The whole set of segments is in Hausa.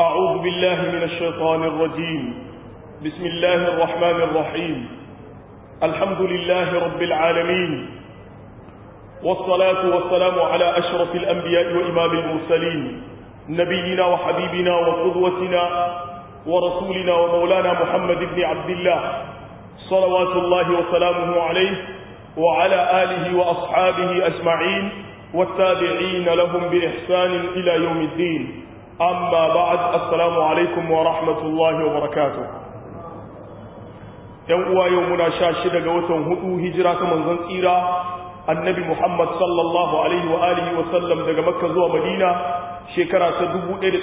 أعوذ بالله من الشيطان الرجيم بسم الله الرحمن الرحيم الحمد لله رب العالمين والصلاة والسلام على أشرف الأنبياء وإمام المرسلين نبينا وحبيبنا وقدوتنا ورسولنا ومولانا محمد بن عبد الله صلوات الله وسلامه عليه وعلى آله وأصحابه أجمعين والتابعين لهم بإحسان إلى يوم الدين أما بعد السلام عليكم ورحمة الله وبركاته يوم يومنا شاشد قوة هدو هجرة من زنطيرة النبي محمد صلى الله عليه وآله وسلم دقى مكة زوى مدينة shekara ta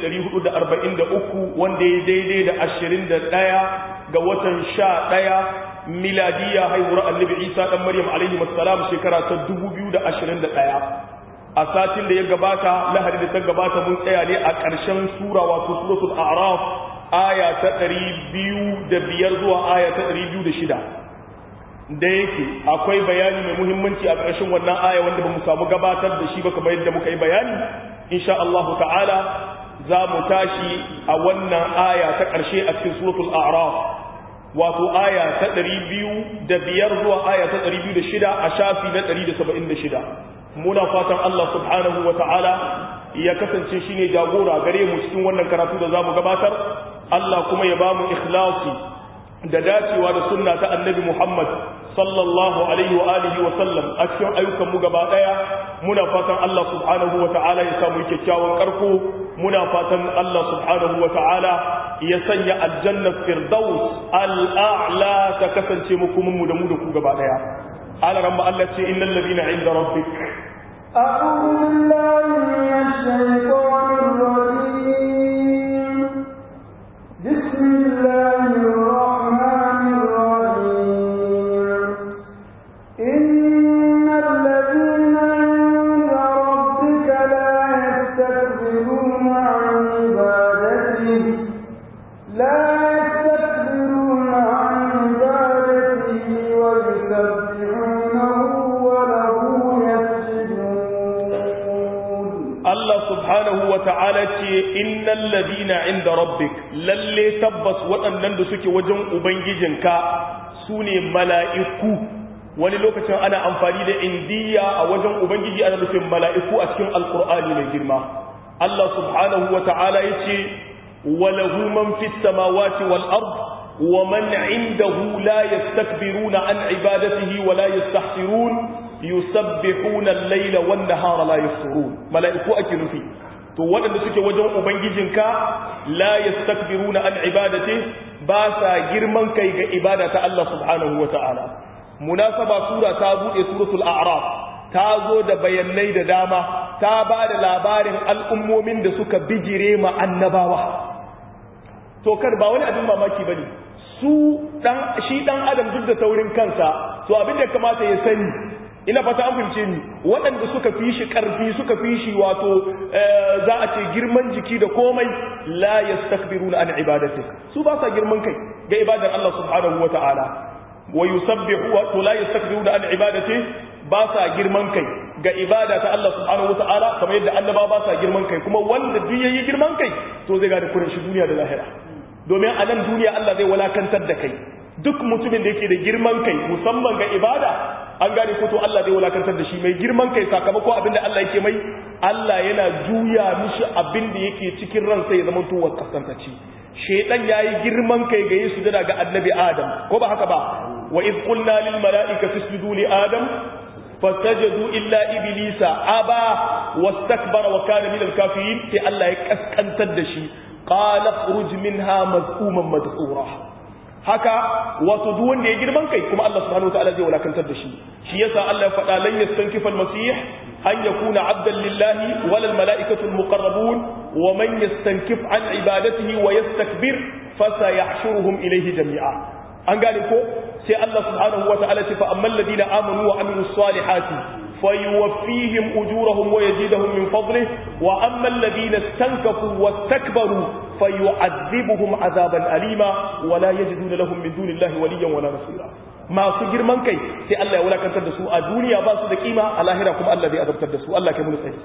1443 wanda ya daidai da 21 ga watan 11 miladiya haihuwar annabi isa dan maryam alaihi wassalam shekara ta 2021 a satin da ya gabata lahadi da ta gabata mun tsaya ne a ƙarshen sura wato suratul a'raf aya ta 205 zuwa aya ta 206 da yake akwai bayani mai muhimmanci a ƙarshen wannan aya wanda ba mu samu gabatar da shi ba kamar yadda muka yi bayani insha Allah ta'ala za mu tashi a wannan aya ta ƙarshe a cikin suratul a'raf wato aya ta 205 zuwa aya ta 206 a shafi na 176 muna fatan Allah subhanahu wa ta'ala ya kasance shine jagora gare mu cikin wannan karatu da zamu gabatar Allah kuma ya bamu ikhlasi da dacewa da sunna ta annabi Muhammad sallallahu alaihi wa alihi wa sallam a cikin ayyukan mu gaba daya muna fatan Allah subhanahu wa ta'ala ya samu kyakkyawan karko muna fatan Allah subhanahu wa ta'ala ya sanya aljanna firdaus al'a'la ta kasance mu kuma mu da mu da ku gaba daya ala ramma Allah ce innal ladina inda rabbik أعوذ بالله من الشيطان الرجيم بسم الله الرحمن الرحيم إن الذين عند ربك لا يستكبرون عن عبادته لا يستكبرون عن عبادته ويسبحونه وله يسجدون Allah subhanahu wa ta'ala ce innal ladina inda rabbik lalle tabbas waɗannan da suke wajen ubangijinka su ne mala'iku wani lokacin ana amfani da indiya a wajen ubangiji ana nufin mala'iku a cikin alkur'ani mai girma Allah subhanahu wa ta'ala ya ce walahu man fi samawati wal ard wa man indahu la yastakbiruna an ibadatihi wa la yastahsirun yusabbihuna al-laila wan nahara la yafturun mala'iku ake nufi to waɗanda suke wajen ubangijinka la yastakbiruna an ibadati ba sa girman kai ga ibada ta Allah subhanahu wata'ala munasaba sura ta bude suratul a'raf ta zo da bayanai da dama ta ba da labarin al'ummomin da suka bijire ma annabawa to kar ba wani abin mamaki bane su dan shi dan adam duk da taurin kansa to abin da kamata ya sani ina fata an fahimce ni waɗanda suka fi shi ƙarfi suka fi shi wato za a ce girman jiki da komai la yastakbiruna an ibadati su ba sa girman kai ga ibadar Allah subhanahu wata'ala wa yusabbihu wa la yastakbiruna an ibadati ba sa girman kai ga ibada ta Allah subhanahu wata'ala kamar yadda annaba ba sa girman kai kuma wanda duk yayi girman kai to zai gane kurin shi duniya da lahira domin a nan duniya Allah zai walakantar da kai duk mutumin da yake da girman kai musamman ga ibada an gane ko to Allah zai wulakantar da shi mai girman kai sakamako abinda Allah yake mai Allah yana juya mishi abinda yake cikin ransa ya zama tuwar kasantaci shedan yayi girman kai ga Yesu da ga annabi Adam ko ba haka ba wa id qulna lil mala'ikati isjudu li adam fasajadu illa iblisa aba wastakbara wa kana min al kafirin sai Allah ya kaskantar da shi qala khruj minha mazkuman madhura haka wato duk wanda ya girman kai kuma Allah subhanahu wataala zai wulakantar da shi shi yasa Allah ya faɗa lan yastankifa al-masih an yakuna abdan lillahi wal malaikatu al-muqarrabun wa man yastankif an ibadatihi wa yastakbir fasayahshuruhum ilayhi jami'a an gane ko sai Allah subhanahu wataala ce fa ammal ladina amanu wa amilus salihati فيوفيهم أجورهم ويزيدهم من فضله وأما الذين استنكفوا واستكبروا فيعذبهم عذابا أليما ولا يجدون لهم من دون الله وليا ولا نصيرا masu girman kai sai Allah ya wulakantar da su a duniya ba su da kima a lahira kuma Allah zai azabtar da su Allah ke mun sai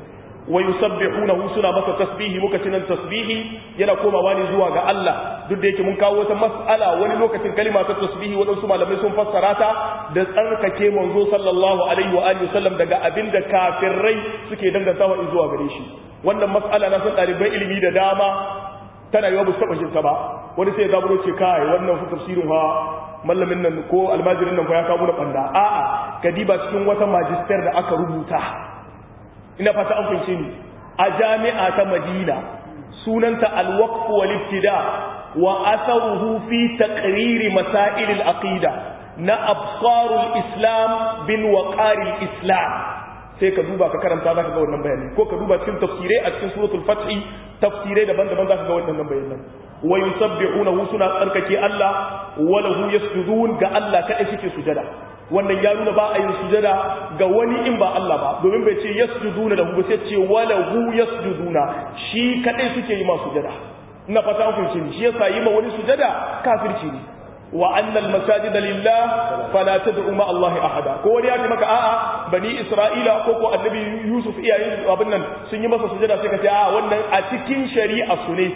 wa yusabbihunahu suna masa tasbihi muka ci nan tasbihi yana komawa ne zuwa ga Allah duk da yake mun kawo wata mas'ala wani lokacin kalima ta tasbihi waɗansu malamai sun fassara ta da tsarkake manzo sallallahu alaihi wa alihi wasallam daga abinda kafirai suke dangantawa zuwa gare shi wannan mas'ala na san ɗaliban ilimi da dama tana yiwa ba su taɓa ta ba wani sai ya zaburo ce kai wannan fa tafsirin ha mallamin nan ko almajirin nan ko ya kawo da banda a'a kadiba cikin wata magister da aka rubuta ina fata an fahimce ni a jami'a ta Madina sunanta al-waqf wal ibtida wa atharuhu fi taqrir masail al-aqida na absarul islam bin waqaril islam sai ka duba ka karanta zaka ga wannan bayani ko ka duba cikin tafsirai a cikin suratul fath tafsirai daban-daban zaka ga wannan bayanan wa yusabbihunahu suna tsarkake Allah wa lahu yasjudun ga Allah kadai suke sujada wannan ya nuna ba a yin sujada ga wani in ba Allah ba domin bai ce yasjuduna lahu ba sai ce wa lahu yasjuduna shi kadai suke yi ma sujada ina fata an fahimci shi yasa yi ma wani sujada kafirci ne wa annal masajida lillah fala tad'u ma Allah ahada ko wani ya ce maka a'a bani Isra'ila ko ko annabi Yusuf iyayen abin nan sun yi masa sujada sai ka ce a'a wannan a cikin shari'a su ne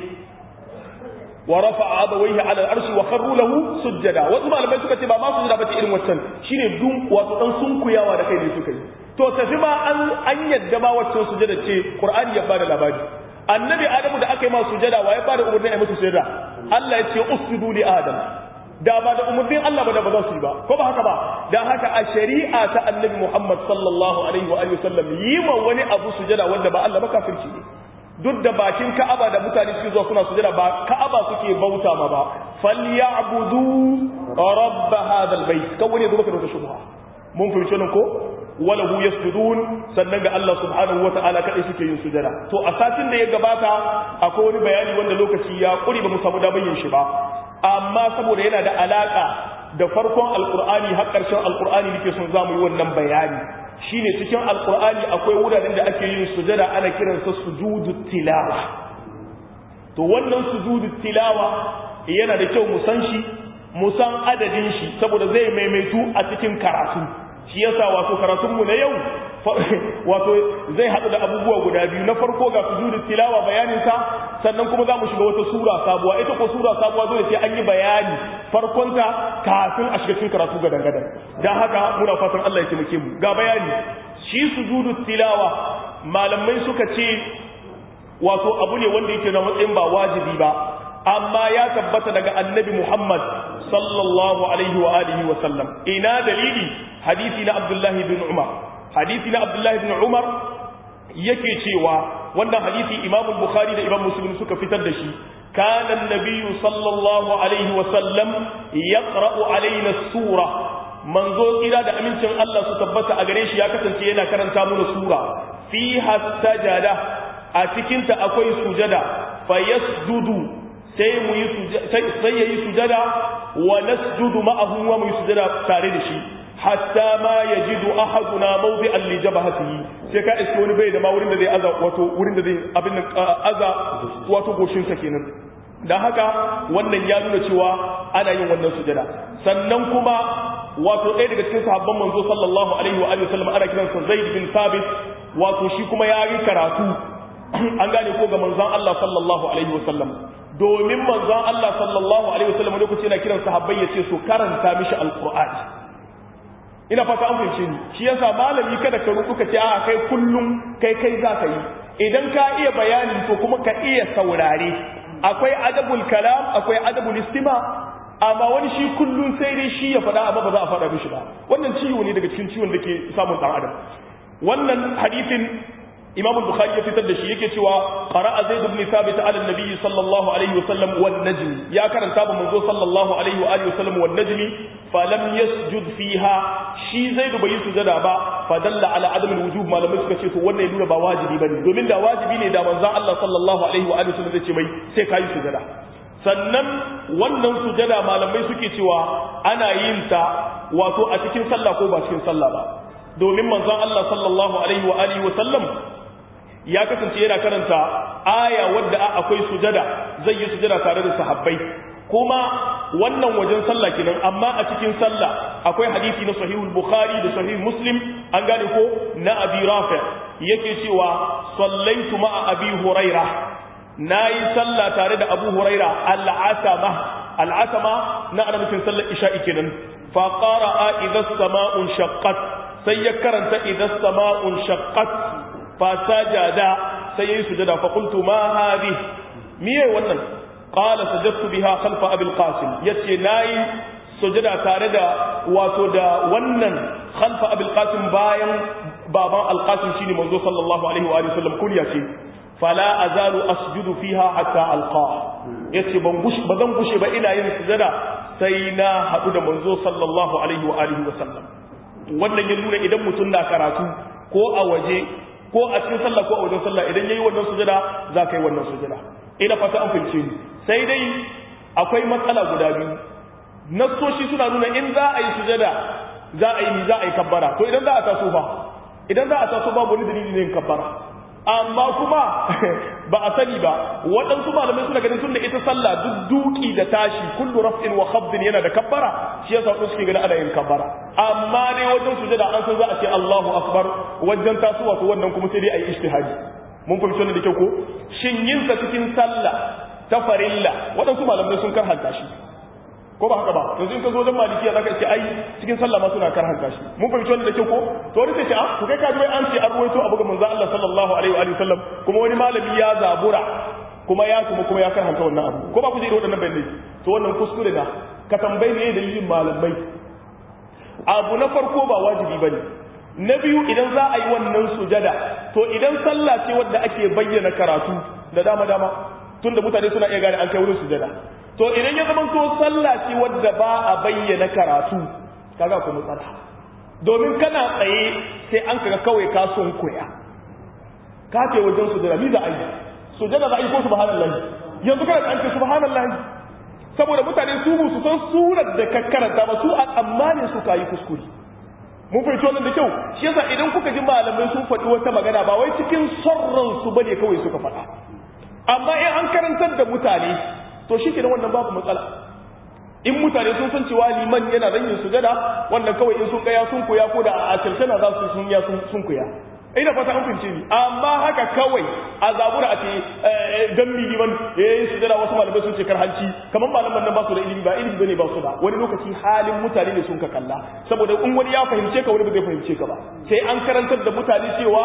wa rafa'a abawayhi 'ala al-arshi wa kharru lahu sujada wasu malamai suka ce ba ma sujada bace irin wancan shine dun wato dan sunkuyawa da kai ne suka yi to tafi ma an an yadda ma waccan sujada ce Qur'ani ya bada labari annabi Adamu da aka yi ma sujada wa ya bada umarni a masa sujada Allah ya ce usjudu li Adam da ba da umarnin Allah ba da ba za su yi ba ko ba haka ba da haka a shari'a ta annabi Muhammad sallallahu alaihi wa alihi wasallam yi ma wani abu sujada wanda ba Allah ba kafirci ne duk da bakin Ka'aba da mutane suke zuwa suna sujada ba Ka'aba suke bauta ma ba falyabudu rabb hadha albayt kawai ne zuwa da wata shubha mun fahimci nan ko walahu yasjudun sannan ga Allah subhanahu wata'ala kadai suke yin sujada to a satin da ya gabata akwai wani bayani wanda lokaci ya kuri ba mu samu damar yin shi ba amma saboda yana da alaka da farkon alkur'ani har ƙarshen alkur'ani nake son zamu yi wannan bayani shine cikin alkur'ani akwai wuraren da ake yin sujada ana kiransa sujudu tilawa to wannan sujudu tilawa yana da kyau mu san shi mu san adadin shi saboda zai maimaitu a cikin karatu shi yasa wato karatunmu na yau wato zai haɗu da abubuwa guda biyu na farko ga sujudu tilawa bayaninsa sannan kuma za mu shiga wata sura sabuwa ita ko sura sabuwa dole sai an yi bayani farkonta kafin a shiga cikin karatu gadan gadan dan haka muna fatan Allah ya taimake mu ga bayani shi sujudu tilawa malamai suka ce wato abu ne wanda yake na matsayin ba wajibi ba amma ya tabbata daga annabi Muhammad sallallahu alaihi wa alihi wa sallam ina dalili hadisi na Abdullahi bin Umar hadisi na Abdullahi bin Umar yake cewa wannan hadisi Imam Bukhari da Imam Muslim suka fitar da shi kana an-nabiy sallallahu alaihi wa sallam yaqra'u alaina sura manzo kira da amincin Allah su tabbata a gare shi ya kasance yana karanta mana sura fiha sajada a cikin ta akwai sujada fayasjudu sai mu yi sai yayi sujada wa nasjudu ma'ahu wa mu yi sujada tare da shi hatta ma yajidu ahaduna mawdi'an li jabhatihi sai ka iske wani bai da ma wurin da zai aza wato wurin da zai abin nan aza wato goshin sa kenan dan haka wannan ya nuna cewa ana yin wannan sujada sannan kuma wato ɗaya daga cikin sahabban manzo sallallahu alaihi wa alihi wasallam ana kiransa Zaid bin Thabit wato shi kuma ya yi karatu an gane ko ga manzon Allah sallallahu alaihi wasallam domin manzon Allah sallallahu alaihi wasallam lokaci yana kiran sahabbai yace su karanta mishi alqur'ani ina fata an fahimce ni shi yasa malami kada ka rubuka ce a kai kullum kai kai za ka yi idan ka iya bayani to kuma ka iya saurare akwai adabul kalam akwai adabul istima amma wani shi kullum sai dai shi ya faɗa amma ba za a faɗa mishi ba wannan ciwo ne daga cikin ciwon da ke samun ɗan adam wannan hadithin imam bukhari ya fitar da shi yake cewa qara'a zaid ibn thabit ala nabi sallallahu alaihi wasallam wan najm ya karanta ba manzo sallallahu alaihi wa alihi wasallam wan najm fa lam yasjud fiha shi zaid bai yi sujada ba fa dalla ala adam alwujub malamai suka ce to wannan ya nuna ba wajibi bane domin da wajibi ne da manzon Allah sallallahu alaihi wa alihi wasallam zai ce mai sai kai sujada sannan wannan sujada malamai suke cewa ana yin ta wato a cikin sallah ko ba cikin sallah ba domin manzon Allah sallallahu alaihi wa alihi wasallam ya kasance yana karanta aya wadda akwai sujada zai yi sujada tare da sahabbai kuma wannan wajen sallah kenan amma a cikin sallah akwai hadisi na sahihul bukhari da sahih muslim an gane ko na abi rafi yake cewa sallaitu ma'a abi huraira nayi sallah tare da abu huraira al'atama al'atama na ana nufin sallar isha'i kenan fa qara'a idha as-sama'u shaqqat sai ya karanta idha as-sama'u shaqqat fa sajada sai yayi sujada fa qultu ma hadhi miye wannan qala sajadtu biha khalfa abi al-qasim yace nayi sujada tare da wato da wannan khalfa abi al-qasim bayan baban al-qasim shine manzo sallallahu alaihi wa sallam kunya ce fala azalu asjudu fiha hatta alqa yace ban gushi ba zan gushe ba ina yin sujada sai na hadu da manzo sallallahu alaihi wa alihi wa sallam wannan ya nuna idan mutum na karatu ko a waje ko a cikin sallah ko a wajen sallah idan yayi wannan sujada za ka yi wannan sujada ina fata an fahimce ni sai dai akwai matsala guda biyu nassoshi suna nuna in za a yi sujada za a yi za a yi kabbara to idan za a taso fa idan za a taso babu wani dalili ne yin kabbara amma kuma ba a sani ba waɗansu malamai suna ganin tun da ita sallah duk duki da tashi kullu raf'in wa khabdin yana da kabbara shi yasa wasu suke ganin ana yin kabbara amma dai wajen sujada an san za a ce Allahu akbar wajen tasowa to wannan kuma sai dai ayi ijtihadi mun fahimci wannan da kyau ko shin yin sa cikin sallah ta farilla waɗansu malamai sun karhanta shi ko ba haka ba yanzu in ka zo wajen malikiya zaka ce ai cikin sallah ma suna karhanta shi mun fahimci wannan da kyau ko to wani sai ce ah to kai ka ji wai an ce an ruwaito abu ga manzo Allah sallallahu alaihi wa sallam kuma wani malami ya zabura kuma ya kuma kuma ya karhanta wannan abu ko ba ku ji waɗannan bayanai to wannan kuskure na ka tambayi ne dalilin malamai abu na farko ba wajibi bane na biyu idan za a yi wannan sujada to idan sallah ce wadda ake bayyana karatu da dama dama tunda mutane suna iya gane an kai wurin sujada to idan ya zama to sallah ce wadda ba a bayyana karatu kaga ku matsala domin kana tsaye sai an kaga kawai ka son koya ka ce wajen sujada mi za a yi sujada za a yi ko subhanallahi yanzu kana da an ce subhanallahi saboda mutane su mu su san surar da ka karanta ba su a tsammanin su kayi kuskure mun fahimci wannan da kyau shi yasa idan kuka ji malamai sun faɗi wata magana ba wai cikin son ransu bane kawai suka faɗa amma in an karantar da mutane to shi ke wannan babu matsala in mutane sun san cewa liman yana zan yin sujada wannan kawai in sun kaya sun koya ko da a na za su sun ya sun koya ina fata an fahimce ni amma haka kawai a zabura a ce dan mi liman yayin sujada wasu malamai sun ce hanci kamar malaman nan ba su da ilimi ba ilimi bane ba su da wani lokaci halin mutane ne sun ka kalla saboda in wani ya fahimce ka wani ba zai fahimce ka ba sai an karantar da mutane cewa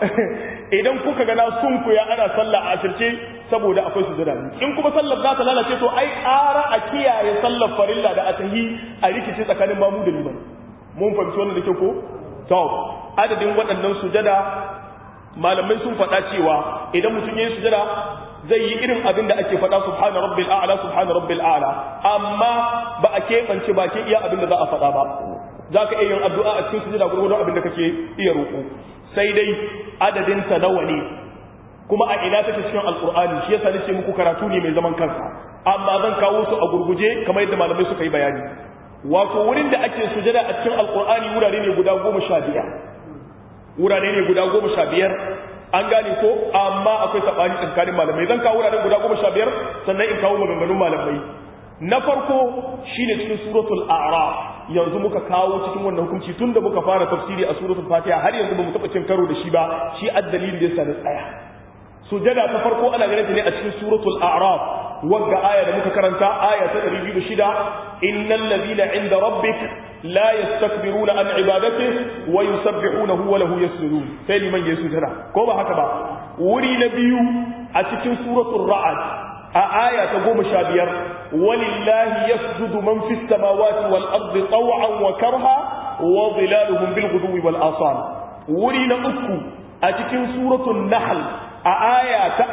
idan kuka gana sun koya ana sallah a asirce saboda akwai sujada in kuma sallar za ta lalace to ai ƙara a kiyaye sallar farilla da atahi a rikici tsakanin mamu da liman mun fahimci wannan da ke ko to adadin waɗannan sujada malamai sun faɗa cewa idan mutum ya yi sujada zai yi irin abin da ake faɗa subhana rabbil a'la subhana rabbil a'la amma ba a keɓance bakin iya abin da za a faɗa ba za ka iya yin addu'a a cikin sujada gurgurdon abin da kake iya roƙo sai dai adadin ta nawa ne kuma a ina take cikin alqur'ani shi yasa nace muku karatu ne mai zaman kansa amma zan kawo su a gurguje kamar yadda malamai suka yi bayani wato wurin da ake sujada a cikin alqur'ani wurare ne guda goma sha biyar wurare ne guda goma sha biyar an gane ko amma akwai sabani tsakanin malamai zan kawo wuraren guda goma sha biyar sannan in kawo maganganun malamai na farko shine cikin suratul a'raf yanzu muka kawo cikin wannan hukunci tunda muka fara tafsiri a suratul fatiha har yanzu bamu taba cin karo da shi ba shi addalilin da yasa da tsaya sujada ta farko ana ganin ta ne a cikin suratul a'raf wagga aya da muka karanta aya ta 206 innal ladina inda rabbik la yastakbiruna an ibadatihi wa yusabbihunahu wa lahu yasjudun sai liman yayi sujada ko ba haka ba wuri na biyu a cikin suratul ra'd a aya ta goma sha biyar walillahi yasjudu man fis samawati wal ardi taw'an wa karha wa dhilaluhum bil ghudwi wal asal wuri na uku a cikin suratul nahl a aya ta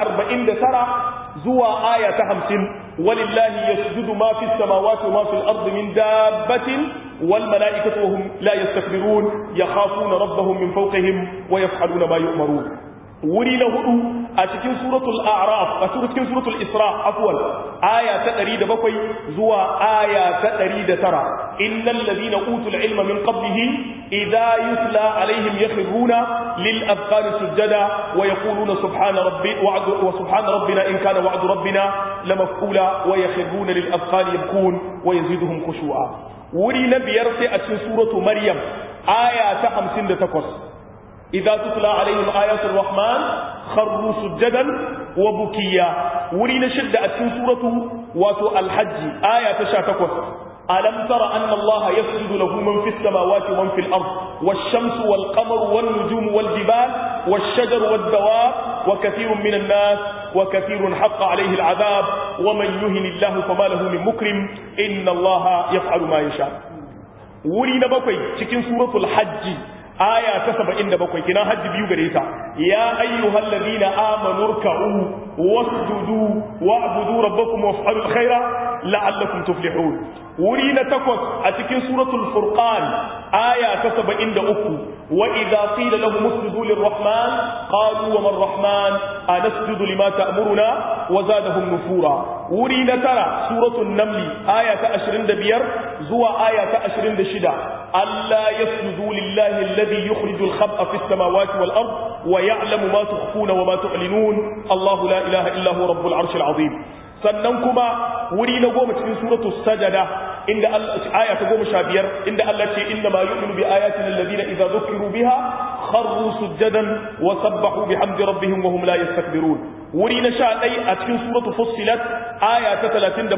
49 zuwa aya ta 50 walillahi yasjudu ma fis samawati wa ma fil ardi min dabbatin wal malaikatu wa hum la yastakbirun yakhafuna rabbahum min fawqihim wa yaf'aluna ma yu'marun wuri na hudu a cikin suratul a'raf a cikin suratul isra afwan aya ta 107 zuwa aya ta 109 innal ladina utul ilma min qablihi idha yutla alaihim yakhruna lil afqani sujada wa yaquluna subhana rabbi wa subhana rabbina in kana wa'du rabbina lamaf'ula wa yakhruna lil afqani yabkun wa yaziduhum khushu'a wuri na biyar sai a cikin suratu maryam aya ta 58 idza tutla alaihim ayatul rahman kharru sujadan wa bukiya wuri na shidda a cikin suratu wato al-hajj aya ta 18 ألم تر أن الله يسجد له من في السماوات ومن في الأرض والشمس والقمر والنجوم والجبال والشجر والدواب وكثير من الناس وكثير حق عليه العذاب ومن يهن الله فما له من مكرم إن الله يفعل ما يشاء ولي نبقي تكين سورة الحج آية تسبع إن بقي كنا حج بيو غريتا يا أيها الذين آمنوا اركعوا واسجدوا واعبدوا ربكم وافعلوا الخير لعلكم تفلحون wuri na takwas a cikin suratul furqan aya ta 73 wa idza qila lahum usjudu lirrahman qalu wa man rahman anasjudu lima ta'muruna wa zadahum nufura wuri na tara suratul naml aya ta 25 zuwa aya ta 26 alla yasjudu lillahi alladhi yukhrijul khab'a fis samawati wal ard wa ya'lamu ma tukhfuna wa ma tu'linun Allahu la ilaha illa huwa rabbul arshil azim sannan kuma wuri na goma cikin suratul sajada inda Allah aya ta goma sha biyar inda Allah ce inna ma yu'minu bi ayatina alladhina idza dhukiru biha kharru sujadan wa sabbahu bihamdi rabbihim wa hum la yastakbirun wuri na sha ɗai a cikin suratul fussilat aya ta 37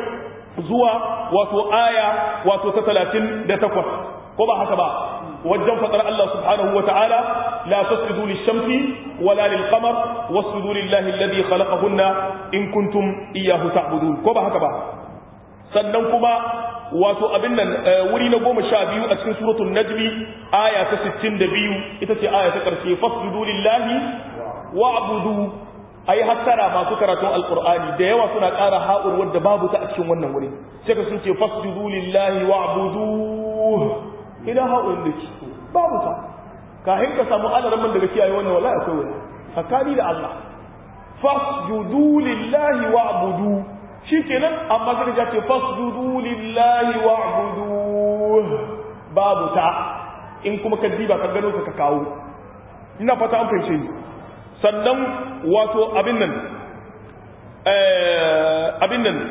zuwa wato aya wato ta 38 ko ba haka ba wajen fadar Allah subhanahu wa ta'ala la tasjudu lish-shamsi wala lil-qamar wasjudu lillahi alladhi khalaqahunna in kuntum iyyahu ta'budun ko ba haka ba sannan kuma wato abin nan wuri na goma sha biyu a cikin suratul najmi aya ta 62 ita ce aya ta karshe fasjudu lillahi wa'budu ai hattara masu karatun alqur'ani da yawa suna ƙara ha'ur wanda babu ta a cikin wannan wuri sai ka sun ce fasjudu lillahi wa'budu ina haɗin da ke babu ta kahin ka samu alaramin daga kiyaye wannan wallahi akwai wani tsakani da Allah fasjudu lillahi wa'budu shikenan amma sai ka ce fasjudu lillahi wa'budu babu ta in kuma ka diba ka gano ka kawo ina fata an fahimce ni sannan wato abin nan abin nan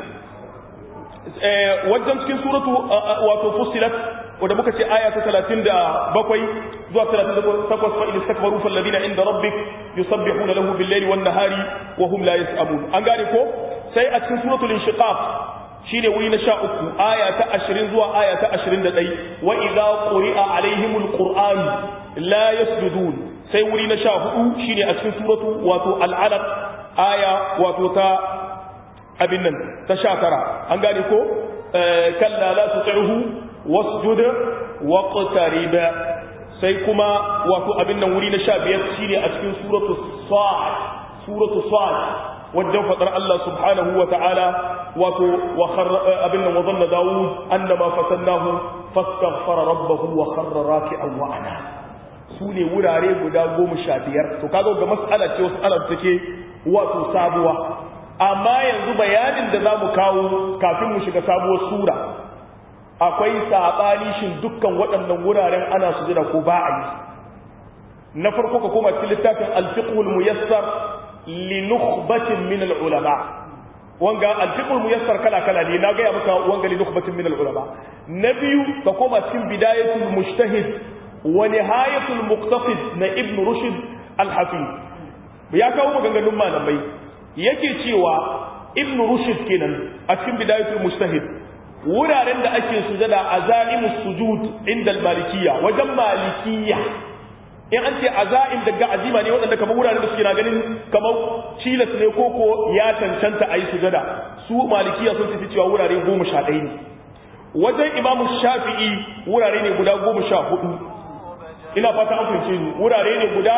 wajen cikin suratu wato fusilat wanda muka ce aya ta 37 zuwa 38 fa in istakbaru fal ladina inda rabbik yusabbihuna lahu bil layli wan nahari wa hum la yasamun an gane ko sai a cikin suratul inshiqaq shine wuri na 13 aya ta 20 zuwa aya ta 21 wa idza quri'a alaihimul qur'an la yasjudun sai wuri na 14 shine a cikin suratu wato al-alaq aya wato ta abin nan ta 19 an gane ko kalla la tuti'hu wasjud waqtarib sai kuma wato abin nan wuri na 15 shine a cikin suratu sad suratu sad wajen fadar Allah subhanahu wa ta'ala wato wa abin nan wa zanna Dawud annama fatannahu fastaghfara rabbahu wa kharra raki'an wa ana sune wurare guda 15 to kaga ga mas'ala ce wasu ala take wato sabuwa amma yanzu bayanin da zamu kawo kafin mu shiga sabuwar sura akwai saɓani shin dukkan waɗannan wuraren ana sujada ko ba a yi na farko ka koma cikin littafin alfiqhul muyassar li nukhbatin min ulama wanga alfiqhul muyassar kala kala ne na ga ya maka wanga li nukhbatin min ulama na biyu ka koma cikin bidayatul mujtahid wa nihayatul muqtasid na ibn rushd al-hafiz ya kawo maganganun malamai yake cewa ibn rushd kenan a cikin bidayatul mujtahid wuraren da ake sujada a za'imus sujud inda malikiya wajen malikiya in an ce aza'im daga azima ne waɗanda kamar wuraren da suke na ganin kamar cilas ne koko ya cancanta a yi sujada su malikiya sun tafi cewa wurare goma sha ɗaya ne wajen imamu shafi'i wurare ne guda goma sha hudu ina fata an fahimce ni wurare ne guda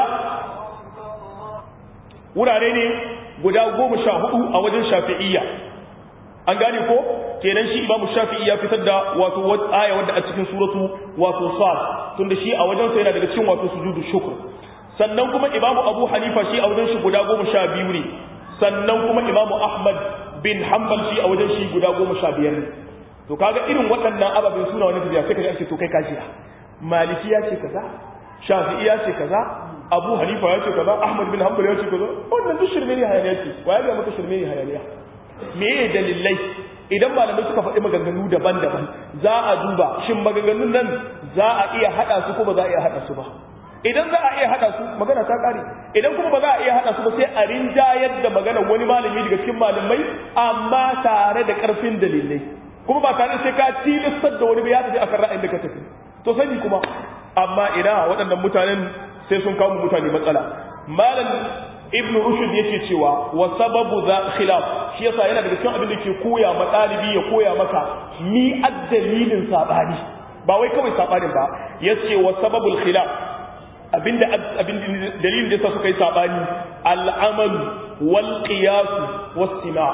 wurare ne guda goma sha hudu a wajen shafi'iyya an gane ko kenan shi imamu shafi'i ya fitar da wato aya wadda a cikin suratu wato sad tunda shi a wajen sa yana daga cikin wato sujudu shukr sannan kuma imamu abu hanifa shi a wajen shi guda goma sha biyu ne sannan kuma imamu ahmad bin hanbal shi a wajen shi guda goma sha biyar ne to kaga irin waɗannan ababen suna wani tafiya sai ka ake to kai kashi maliki ya ce kaza shafi'i ya ce kaza abu hanifa ya ce kaza ahmad bin hanbal ya ce kaza wannan duk shirme ne hayaniya ce wa ya ga maka shirme ne hayaniya me ya dalilai idan malamai suka faɗi maganganu daban-daban za a duba shin maganganun nan za a iya haɗa su ko ba za a iya haɗa su ba idan za a iya hada su magana ta kare idan kuma ba za a iya hada su ba sai a rinjayar da magana wani malami daga cikin malamai amma tare da karfin dalilai kuma ba tare sai ka tilastar da wani ba ya tafi akan ra'ayin da ka tafi to sani kuma amma ina waɗannan mutanen sai sun kawo mutane matsala malam ibnu rushd yake cewa wa sababu za khilaf shi yasa yana daga cikin abin da ke koya ma ɗalibi ya koya maka ni addalilin sabani ba wai kawai sabanin ba yace wa sababul khilaf abinda abin dalilin da yasa suka yi sabani al-amal wal qiyas was sima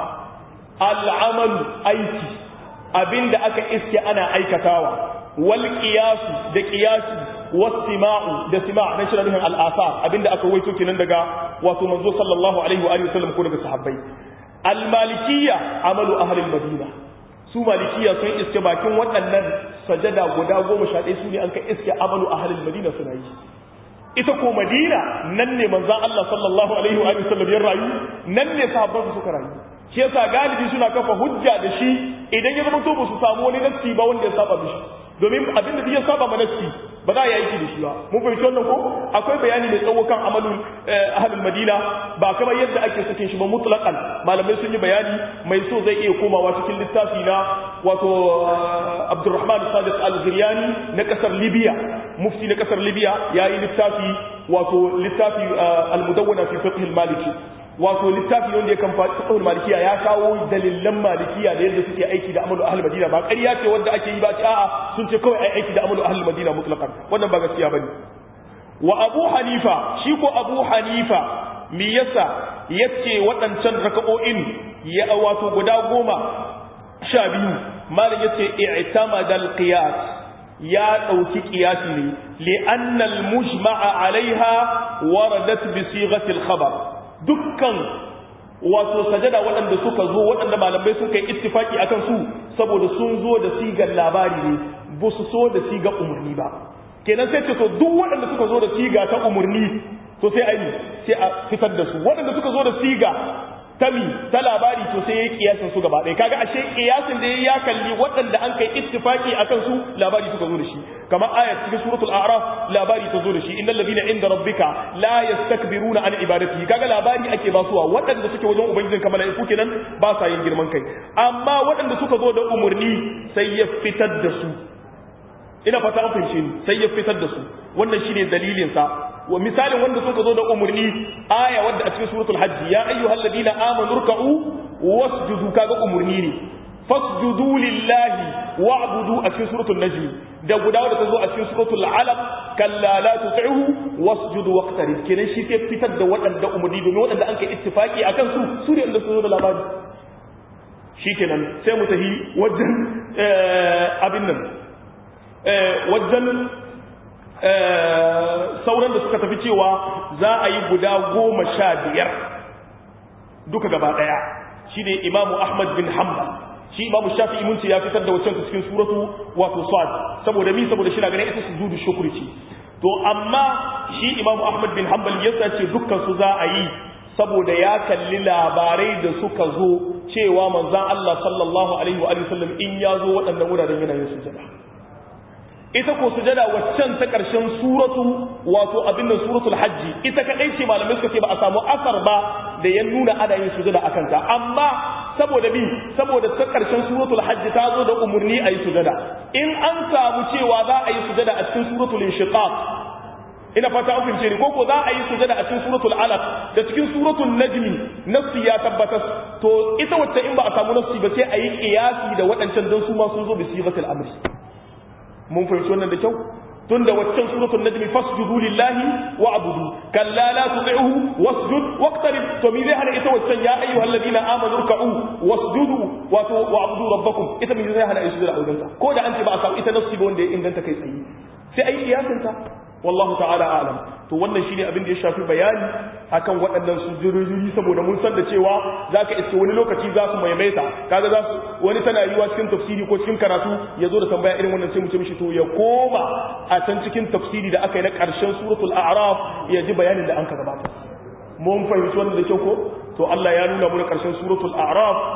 al-amal aiki abinda aka iske ana aikatawa wal qiyas da qiyasi was sima'u da sima' na shirin al-asar abinda aka waito kenan daga wato manzo sallallahu alaihi wa alihi wasallam ko daga sahabbai al-malikiyya amalu ahli al-madina su malikiya sun iske bakin waɗannan sajada guda goma sha ɗaya su ne an ka iske amalu a halin madina suna yi ita ko madina nan ne manzan Allah sallallahu alaihi wa sallam ya rayu nan ne sahabban su suka rayu shi yasa galibi suna kafa hujja da shi idan ya zama to ba su samu wani nassi ba wanda ya saba mishi domin abin da ya saba ma nassi ba za a yi aiki da shi ba mun fahimci wannan ko akwai bayani mai tsawo kan amalul ahlul madina ba kamar yadda ake sakin shi ba mutlaqan malamai sun yi bayani mai so zai iya komawa cikin littafi na wato Abdurrahman Sadiq Al-Ziryani na kasar Libya mufti na kasar Libya yayi littafi wato littafi al-mudawwana fi fiqh al-maliki wato littafi wanda ya kan fiqh malikiya ya kawo dalilan malikiya da yadda suke aiki da amalu ahlul madina ba ƙarya ce wanda ake yi ba ce a'a sun ce kawai ai aiki da amalu ahlul madina mutlaqan wannan ba gaskiya bane wa abu hanifa shi ko abu hanifa me yasa yace waɗancan raka'o'in ya wato guda goma sha biyu malam yace i'tamada al-qiyas ya ɗauki ƙiyasi ne li'annal mujma'a alaiha waradat bi sighati al-khabar dukkan wato sajada waɗanda suka zo waɗanda malamai suka yi ittifaki akan su saboda sun zo da sigar labari ne ba su so da sigar umarni ba kenan sai ce to duk waɗanda suka zo da siga ta umarni to sai ai sai a fitar da su waɗanda suka zo da siga tami ta labari to sai yayi kiyasin su gaba ɗaya kaga ashe kiyasin da yayi ya kalli waɗanda an kai ittifaki akan su labari suka zo da shi kamar ayat cikin suratul a'raf labari ta zo da shi innal ladina inda rabbika la yastakbiruna an ibadatihi kaga labari ake ba suwa waɗanda suke wajen ubangijin kamar mala'iku kenan ba sa yin girman kai amma waɗanda suka zo da umurni sai ya fitar da su ina fata an fahimce ni sai ya fitar da su wannan shine dalilin sa wa misalin wanda suka zo da umurni aya wadda a cikin suratul hajj ya ayyuhal ladina amanu ruk'u wasjudu kaga umurni ne fasjudu lillahi wa'budu a cikin suratul najm da guda wadda ta zo a cikin suratul alaq kalla la tuti'hu wasjudu waqtarib kenan shi sai fitar da waɗanda umurni domin waɗanda an kai ittifaki akan su su ne wanda su zo da labari shikenan sai mu tahi wajen abin nan wajen sauran da suka tafi cewa za a yi guda goma sha biyar duka gaba ɗaya shi ne imamu ahmad bin hanbal shi imamu shafi imunci ya fitar da wacce cikin suratu wato sad saboda mi saboda shi na ganin ita su zudu shukuri ce to amma shi imamu ahmad bin hanbal ya ce dukkan su za a yi saboda ya kalli labarai da suka zo cewa manzan Allah sallallahu alaihi wa sallam in ya zo waɗannan wuraren yana yin sujada ita ko sujada waccan ta ƙarshen suratu wato abin nan suratul hajji ita kadai ce malamai suka ce ba a samu asar ba da ya nuna ana yin sujada akan ta amma saboda bi saboda ta ƙarshen suratul hajji ta zo da umurni a yi sujada in an samu cewa za a yi sujada a cikin suratul inshiqaq ina fata an fahimce ni ko ko za a yi sujada a cikin suratul alaq da cikin suratul najmi nafsi ya tabbatar to ita wacce in ba a samu nafsi ba sai a yi qiyasi da waɗancan dan su ma sun zo bi sigatul amri mun fahimci wannan da kyau tun da waccan suratul najmi fasjudu lillahi wa'budu kalla la tuti'uhu wasjud waqtarib to mi zai hana ita waccan ya ayyuhal ladina amanu ruk'u wasjudu wato wa'budu rabbakum ita mi zai hana isjudu a wajensa ko da an ce ba a samu ita nafsi ba wanda ya inganta kai tsaye sai ai kiyasin ta wallahu ta'ala a'lam to wannan shine abin da ya shafi bayani akan waɗannan sujuduri saboda mun san da cewa zaka iske wani lokaci za su maimaita kaga za su wani tana yiwa cikin tafsiri ko cikin karatu ya zo da tambaya irin wannan sai mu ce mishi to ya koma a can cikin tafsiri da aka yi na ƙarshen suratul a'raf ya ji bayanin da an ka gabata mun fahimci wannan da kyau ko to Allah ya nuna mu ƙarshen suratul a'raf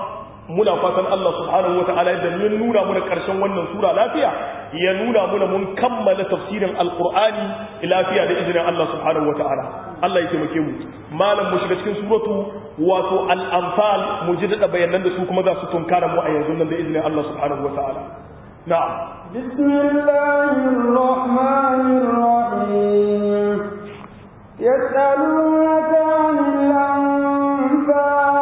muna fatan Allah subhanahu wata'ala da ya nuna muna karshen wannan sura lafiya ya nuna muna mun kammala tafsirin alqur'ani lafiya da izinin Allah subhanahu wata'ala Allah ya taimake mu malam mu shiga cikin suratu wato al-anfal mu ji da bayanan da su kuma za su tunkara mu a yanzu nan da izinin Allah subhanahu wata'ala na'am bismillahir rahmanir rahim yas'alunaka 'anil anfal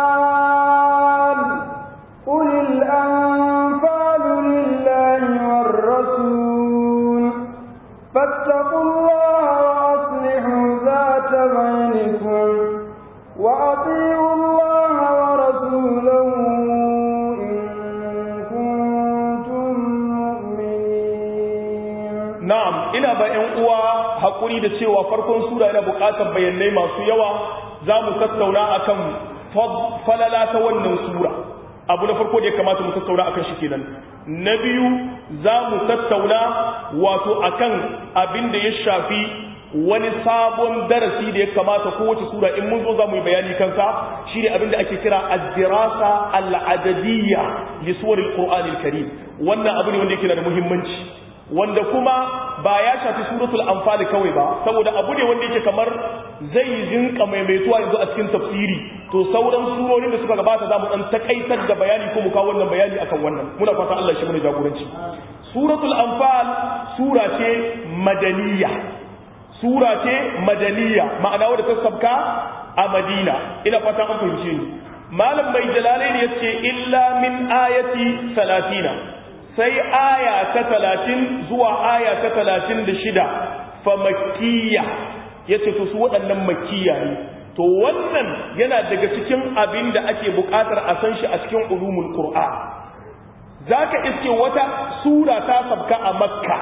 قل الأنفال لله والرسول فاتقوا الله وأصلحوا ذات بينكم وأطيعوا الله ورسوله إن كنتم مؤمنين na'am ina ba ƴan uwa hakuri da cewa farkon sura yana buƙatar bayanai masu yawa za mu tattauna akan falala ta wannan sura abu na farko da ya kamata mu tattauna akan shi kenan na biyu za mu tattauna wato akan abin da ya shafi wani sabon darasi da ya kamata kowace sura in mun zo za mu yi bayani kansa shine abin da ake kira ad-dirasa al-adadiyya li suwaril qur'anil karim wannan abu ne wanda yake da muhimmanci wanda kuma ba ya shafi suratul anfal kawai ba saboda abu ne wanda yake kamar zai jinka maimaituwa yanzu a cikin tafsiri to sauran surorin da suka gabata za mu dan takaitar da bayani ko mu kawo wannan bayani akan wannan muna fata Allah shi mu jagoranci suratul anfal sura ce madaniya sura ce madaniya ma'ana wadda ta sabka a madina ina fata an fahimce ni malam mai jalalain yace illa min ayati 30 sai aya ta talatin zuwa aya ta talatin da shida fa makiyya ya ce to su waɗannan makiyya ne to wannan yana daga cikin abin da ake buƙatar a san shi a cikin ulumul qur'an za ka iske wata sura ta sabka a makka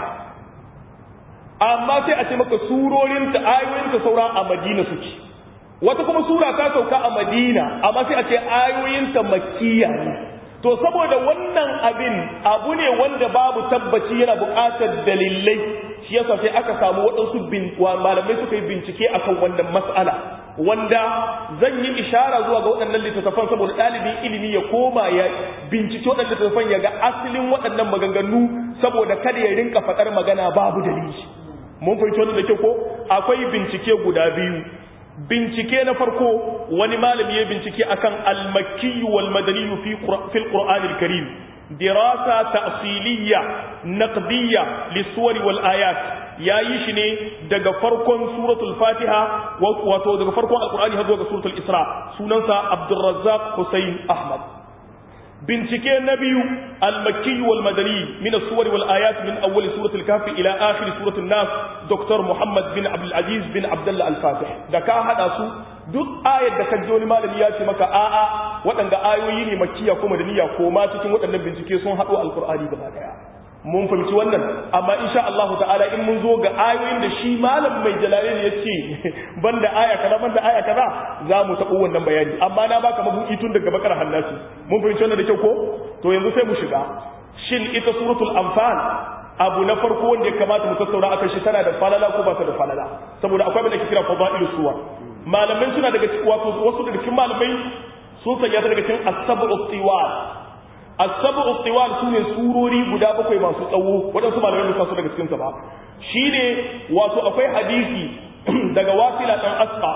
amma sai a ce maka surorinta ayoyinta saura a madina suke wata kuma sura ta sauka a madina amma sai a ce ayoyinta makiyya ne to saboda wannan abin abu ne wanda babu tabbaci yana buƙatar dalilai shi yasa sai aka samu waɗansu malamai suka yi bincike akan wannan mas'ala wanda zan yi ishara zuwa ga waɗannan littattafan saboda ɗalibin ilimi ya koma ya bincike waɗannan littattafan ya ga asalin waɗannan maganganu saboda kada ya rinka faɗar magana babu dalili mun fahimci wannan da kyau ko akwai bincike guda biyu bincike na farko wani malami ya bincike akan al-makki wal madani fi fil qur'an al-karim dirasa ta'siliyya naqdiyya lis-suwar wal ayat yayi shi ne daga farkon suratul fatiha wato daga farkon al-qur'ani har zuwa suratul isra sunansa abdurrazzaq husayn ahmad bincike na biyu al-makki wal madani min as-suwar wal ayat min awwal suratul kahf ila akhir suratul nas dr muhammad bin abdul aziz bin abdullah al-fatih da ka hada su duk ayar da kaji wani malami ya ce maka a'a waɗanda ayoyi ne makkiya ko madaniya ko ma cikin waɗannan bincike sun haɗo alqur'ani gaba daya mun fahimci wannan amma insha Allah ta'ala in mun zo ga ayoyin da shi malam mai jalalain ya ce banda aya kaza banda aya kaza za mu taɓo wannan bayani amma na baka mabuki tun daga bakar hannasi mun fahimci wannan da kyau ko to yanzu sai mu shiga shin ita suratul anfal abu na farko wanda ya kamata mu tattauna akan shi tana da falala ko ba ta da falala saboda akwai abin da ke kira fadailu suwa malamai suna daga cikin wato wasu daga cikin malamai sun sanya ta daga cikin as-sab'u tiwal as-sab'u tiwal sune surori guda bakwai masu tsawo wadansu malamai ba su daga cikin sa ba shine wato akwai hadisi daga wasila dan asqa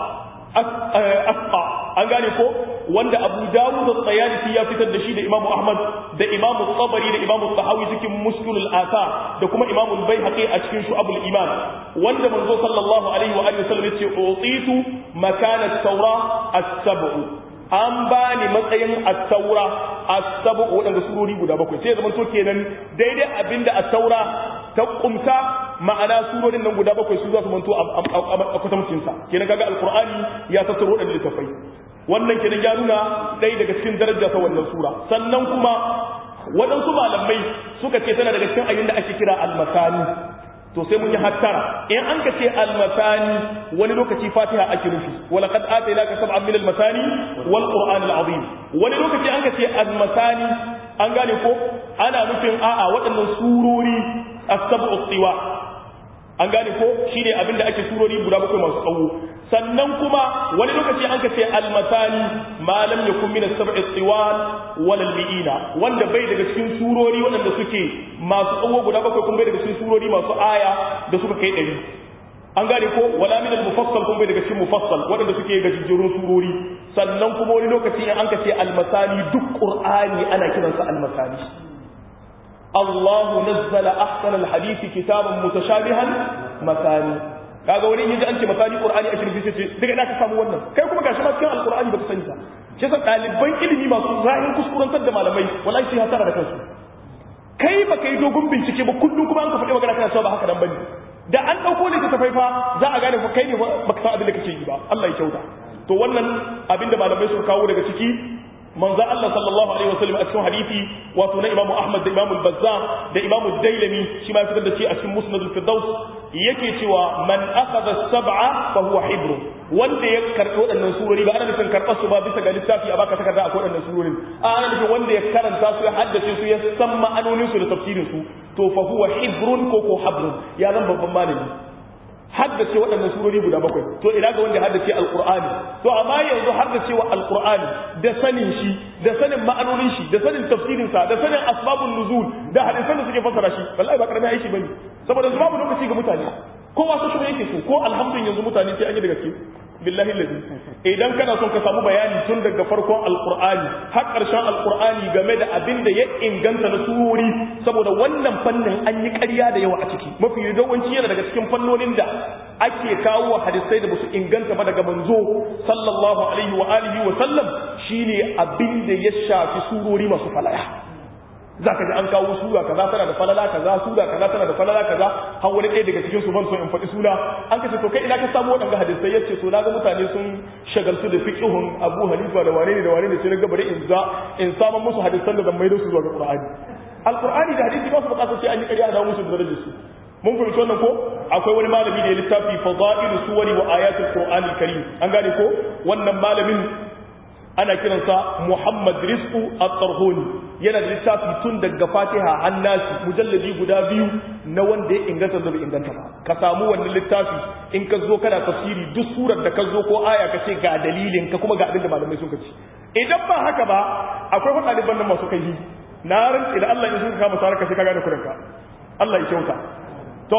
asqa an gane ko wanda Abu Dawud da ya fitar da shi da Imam Ahmad da Imam Tabari da Imam Tahawi cikin Muskilul Athar da kuma Imam Al-Baihaqi a cikin Shu'abul Iman wanda manzo sallallahu alaihi wa alihi wasallam yace utitu makana at-taura as-sab'u an ba ni matsayin at-taura as-sab'u wadanda surori guda bakwai sai zaman to kenan daidai abinda at-taura ta kumta ma'ana surorin nan guda bakwai su za su manto a kwatamcin sa kenan kaga alqur'ani ya tattaro wadannan littafai wannan kenan ya nuna ɗaya daga cikin daraja ta wannan sura sannan kuma waɗansu malamai suka ce tana daga cikin ayin da ake kira almasani to sai mun yi hattara in an ka ce almasani wani lokaci fatiha ake nufi wala qad atainaka sab'an min almasani wal qur'an alazim wani lokaci an ka ce almasani an gane ko ana nufin a'a waɗannan surori as-sab'u tiwa an gane ko shine abinda ake surori guda bakwai masu tsawo sannan kuma wani lokaci an ka ce almasani ma lam yakun min as-sab'i tiwal wal mi'ina wanda bai daga cikin surori waɗanda suke masu tsawo guda bakwai kuma bai daga cikin surori masu aya da suka kai ɗari an gane ko wala min al-mufassal kuma bai daga cikin mufassal waɗanda suke ga jijjirun surori sannan kuma wani lokaci in an ka ce almasani duk qur'ani ana kiransa almasani الله نزل أحسن الحديث كتابا متشابها مثاني kaga wani yaji an ce misali qur'ani a shirfi ce daga ina ka samu wannan kai kuma gashi ma cikin alqur'ani baka sani ba shi yasa ɗaliban ilimi masu zahin kuskurantar da malamai wallahi sai hasara da kansu kai baka yi dogon bincike ba kullum kuma an ka faɗi magana kana cewa ba haka nan bane da an ɗauko ne ta fa za a gane kai ne baka san abin da kake yi ba Allah ya kyauta to wannan abin da malamai suka kawo daga ciki manzo Allah sallallahu alaihi wasallam a cikin hadisi wato na Imam Ahmad da Imam Al-Bazzar da Imam Dailami shi ma fitar da shi a cikin Musnad al-Firdaus yake cewa man akhadha sab'a fa huwa hibr wanda ya karbi waɗannan surori ba ana nufin karɓar su ba bisa ga littafi a baka takarda akwai waɗannan surorin a ana nufin wanda ya karanta su ya haddace su ya san ma'anonin su da tafsirin su to fa huwa hibrun ko ko habrun ya zan babban malami haddace waɗannan surori guda bakwai to ina ga wanda haddace alqur'ani to amma yanzu haddacewa alqur'ani da sanin shi da sanin ma'anonin shi da sanin tafsirin sa da sanin asbabun nuzul da hadisan da suke fassara shi wallahi ba karamin aiki bane saboda yanzu babu lokaci ga mutane kowa su kuma yake so ko alhamdulillah yanzu mutane sai an yi da gaske billahi lazi idan kana son ka samu bayani tun daga farkon alqur'ani har karshen alqur'ani game da abin da ya inganta na surori saboda wannan fannin an yi ƙarya da yawa a ciki mafi yawanci yana daga cikin fannonin da ake kawo hadisai da basu inganta ba daga manzo sallallahu alaihi wa alihi wa sallam shine abin da ya shafi surori masu falaya za ka ji an kawo sura kaza tana da falala kaza sura kaza tana da falala kaza har wani ɗaya daga cikin su ban so in faɗi suna an kace to kai ina ka samu waɗanda hadisai yace to naga mutane sun shagaltu da fiqhun Abu Hanifa da wane ne da wane ne sai naga bari in za in samu musu hadisan da zan maido su zuwa ga Qur'ani Al-Qur'ani da hadisi ba su bukatar sai an yi ƙarya da musu da darajar su mun fahimci wannan ko akwai wani malami da ya littafi fadailu suwari wa ayatul qur'anil karim an gane ko wannan malamin ana kiransa Muhammad Rizqu At-Tarhuni yana da littafi tun daga Fatiha annasi mujalladi guda biyu na wanda ya inganta da bai inganta ba ka samu wannan littafi in ka zo kana tafsiri duk surar da ka zo ko aya ka ce ga dalilin ka kuma ga abin da malamai suka ce idan ba haka ba akwai wani ɗaliban nan masu kai na rantsi da Allah in suka kama sarar ka sai ka gane kuranka Allah ya kyauta to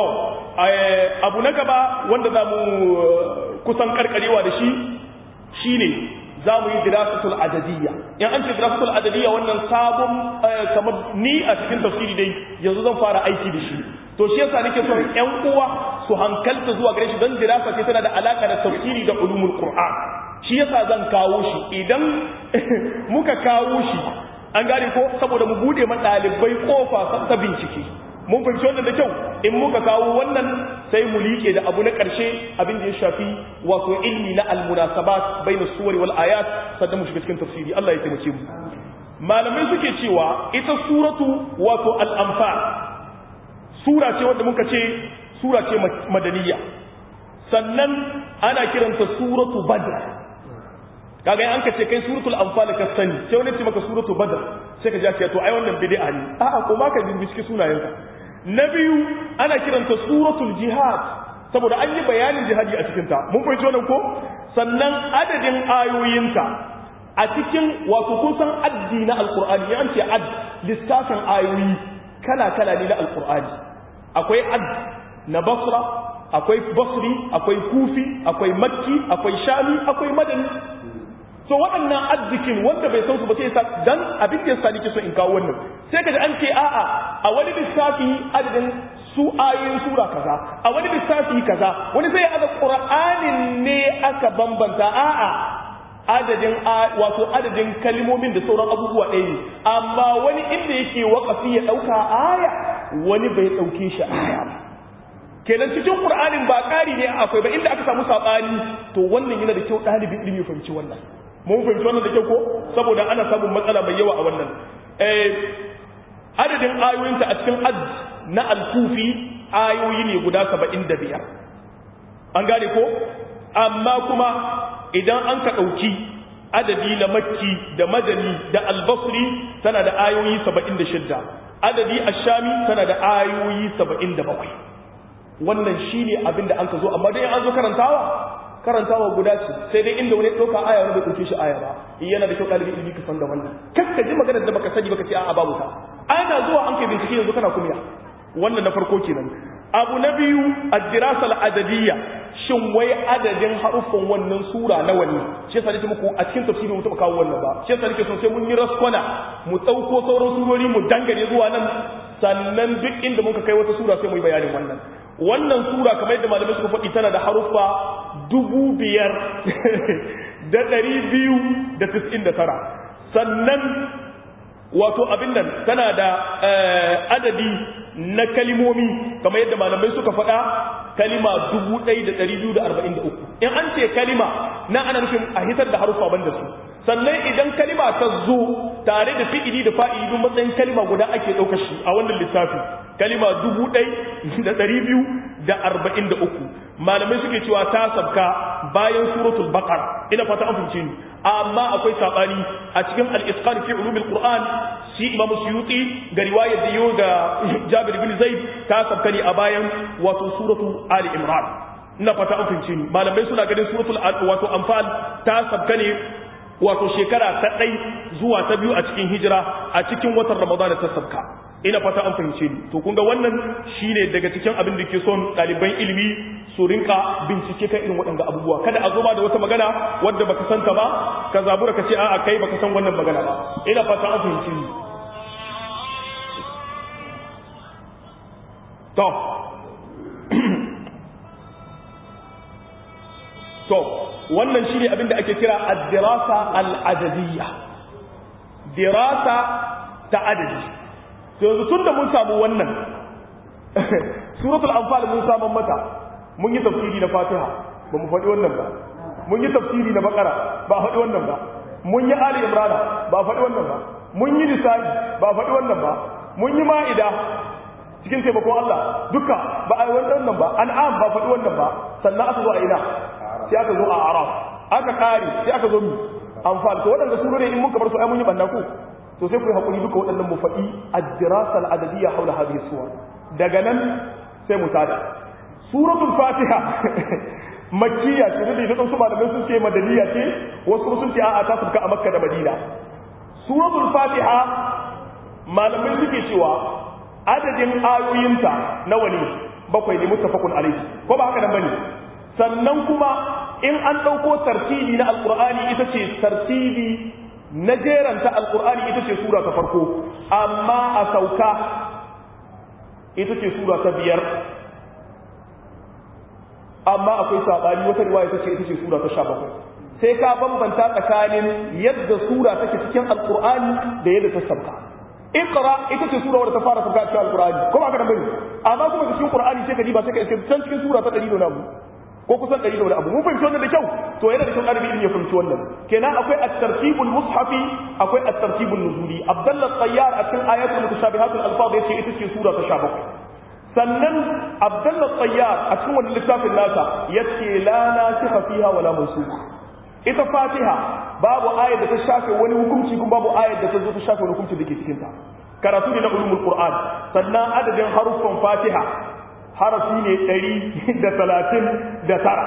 abu na gaba wanda za mu kusan karkarewa da shi shine za mu yi dirasatul adadiyya in an ce dirasatul adadiyya wannan sabon kamar ni a cikin tafsiri dai yanzu zan fara aiki da shi to shi yasa nake son ƴan uwa su hankalta zuwa gare shi don dirasa ce tana da alaka da tafsiri da ulumul qur'an shi yasa zan kawo shi idan muka kawo shi an gane ko saboda mu bude ma ɗalibai kofa ta bincike mun fahimci wannan da kyau in muka kawo wannan sai mu liƙe da abu na ƙarshe abin da ya shafi wato ilmi na almunasabat bainas suwari wal ayat sannan mu shiga cikin tafsiri Allah ya taimake mu malamai suke cewa ita suratu wato al-anfal sura ce wanda muka ce sura ce madaniya sannan ana kiranta suratu badr kaga an ka ce kai suratul anfal ka sani sai wani ce maka suratu badr sai ka ji ce to ai wannan bid'a ne a'a ko ma ka bincike sunayenka na biyu ana kiranta suratul jihad saboda an yi bayanin jihadi a cikin ta mun fahimci wannan ko sannan adadin ayoyinta a cikin wato kun san addi na alqur'ani ya ce add lissafin ayoyi kala kala ne na alqur'ani akwai add na basra akwai basri akwai kufi akwai makki akwai shami akwai madani so waɗannan arzikin wanda bai san su ba sai sa dan abin da yasa nake so in kawo wannan sai kaji an ce a'a a wani lissafi adadin su ayoyin sura kaza a wani lissafi kaza wani sai aka qur'anin ne aka bambanta a'a adadin wato adadin kalmomin da sauran abubuwa ɗaya ne amma wani inda yake wakafi ya ɗauka aya wani bai ɗauke shi aya ba kenan cikin qur'anin ba ƙari ne akwai ba inda aka samu saɓani to wannan yana da kyau ɗalibin ilimi ya fahimci wannan mun fahimci wannan da kyau ko saboda ana samun matsala mai yawa a wannan adadin ayoyinta a cikin ad na alkufi ayoyi ne guda saba'in da biyar an gane ko amma kuma idan an ka ɗauki adadi na makki da madani da albasri tana da ayoyi saba'in da shidda adadi ashami tana da ayoyi saba'in da bakwai wannan shi ne abin da an ka zo amma dai an zo karantawa karantawa guda ce sai dai inda wani ɗauka aya wani bai ɗauke shi aya ba yana da kyau ɗalibi ilimi ka san da wannan kar ka ji maganar da baka sani baka ce a'a babu ta ana zuwa an kai bincike yanzu kana kumiya wannan na farko kenan abu na biyu ad-dirasa al-adadiyya shin wai adadin haruffan wannan sura nawa ne shi yasa nake muku a cikin tafsiri mu taba kawo wannan ba shi yasa nake son sai mun yi raskwana mu dauko sauran surori mu dangane zuwa nan sannan duk inda muka kai wata sura sai mu yi bayanin wannan wannan sura kamar yadda malamai suka faɗi tana da haruffa dubu biyar da ɗari biyu da tis'in da tara sannan wato abin nan tana da adadi na kalimomi kamar yadda malamai suka faɗa kalima 1243 in an ce kalima na ana nufin a hitar da harufa banda su sannan idan kalima ta zo tare da fi'ili da fa'ili duk matsayin kalima guda ake ɗaukar shi a wannan lissafi kalima 1243 malamai suke cewa ta sabka bayan suratul baqara ina fata an fahimce ni amma akwai sabani a cikin al-isqan fi ulumil qur'an shi imam suyuti ga riwayar da yau ga jabir bin zaid ta sabka ne a bayan wato suratul ali imran ina fata an fahimce ni malamai suna ganin suratul wato anfal ta sabka ne wato shekara ta ɗai zuwa ta biyu a cikin hijira a cikin watan ramadan ta sabka ina fata an fahimce ni to kun ga wannan shine daga cikin abin da ke son ɗaliban ilimi su rinka bincike kan irin waɗanda abubuwa kada a zo ba da wata magana wadda baka santa ba ka zabura ka ce a'a kai baka san wannan magana ba ina fata an fahimce ni to to wannan shine abin da ake kira ad-dirasa al-adadiyya dirasa ta adadi to yanzu tunda mun samu wannan suratul anfal mun samu mata mun yi tafsiri na fatiha ba mu faɗi wannan ba mun yi tafsiri na bakara ba faɗi wannan ba mun yi ali imran ba faɗi wannan ba mun yi nisa'i ba faɗi wannan ba mun yi ma'ida cikin taimakon Allah duka ba a yi wannan ba an'am ba faɗi wannan ba sannan aka zo a ina sai aka zo a araf aka kare sai aka zo mu amfani to waɗanda su ne in muka bar su ai mun yi banda ku to sai ku yi hakuri duka waɗannan mu faɗi ad-dirasa al-adadiyya hawla hadhihi suwar daga nan sai mu tada suratul fatiha makkiya ce da idan su malamai sun ce madaniya ce wasu sun ce a'a ta sabka a makka da madina suratul fatiha malamai suke cewa adadin ayoyinta nawa ne bakwai ne muttafaqun alayhi ko ba haka nan bane sannan kuma in an ɗauko tartibi na alƙur'ani ita ce tartibi na jeranta alƙur'ani ita ce sura ta farko amma a sauka ita ce sura ta biyar amma akwai saɓani wata riwaya ta ce ita ce sura ta sha bakwai sai ka bambanta tsakanin yadda sura take cikin alƙur'ani da yadda ta sauka iqra ita ce sura wadda ta fara sauka cikin alƙur'ani kuma aka da bane amma kuma cikin qur'ani sai ka ji ba sai ka iske can cikin sura ta 100 da namu ko kusan ɗari da wani abu mun fahimci wannan da kyau to yana da kyau ɗalibi in ya fahimci wannan kenan akwai at-tartibul mushafi akwai at-tartibul nuzuli abdullah tayyar a cikin ayatul mutashabihatul alfaz yace ita ce sura ta 17 sannan abdullah tayyar a cikin wannan littafin nasa yace la nasikha fiha wala mansukh ita fatiha babu ayat da ta shafe wani hukunci kuma babu ayat da ta zo ta shafe wani hukunci da ke cikin ta karatu ne na ulumul qur'an sannan adadin haruffan fatiha harafi ne ɗari da talatin da tara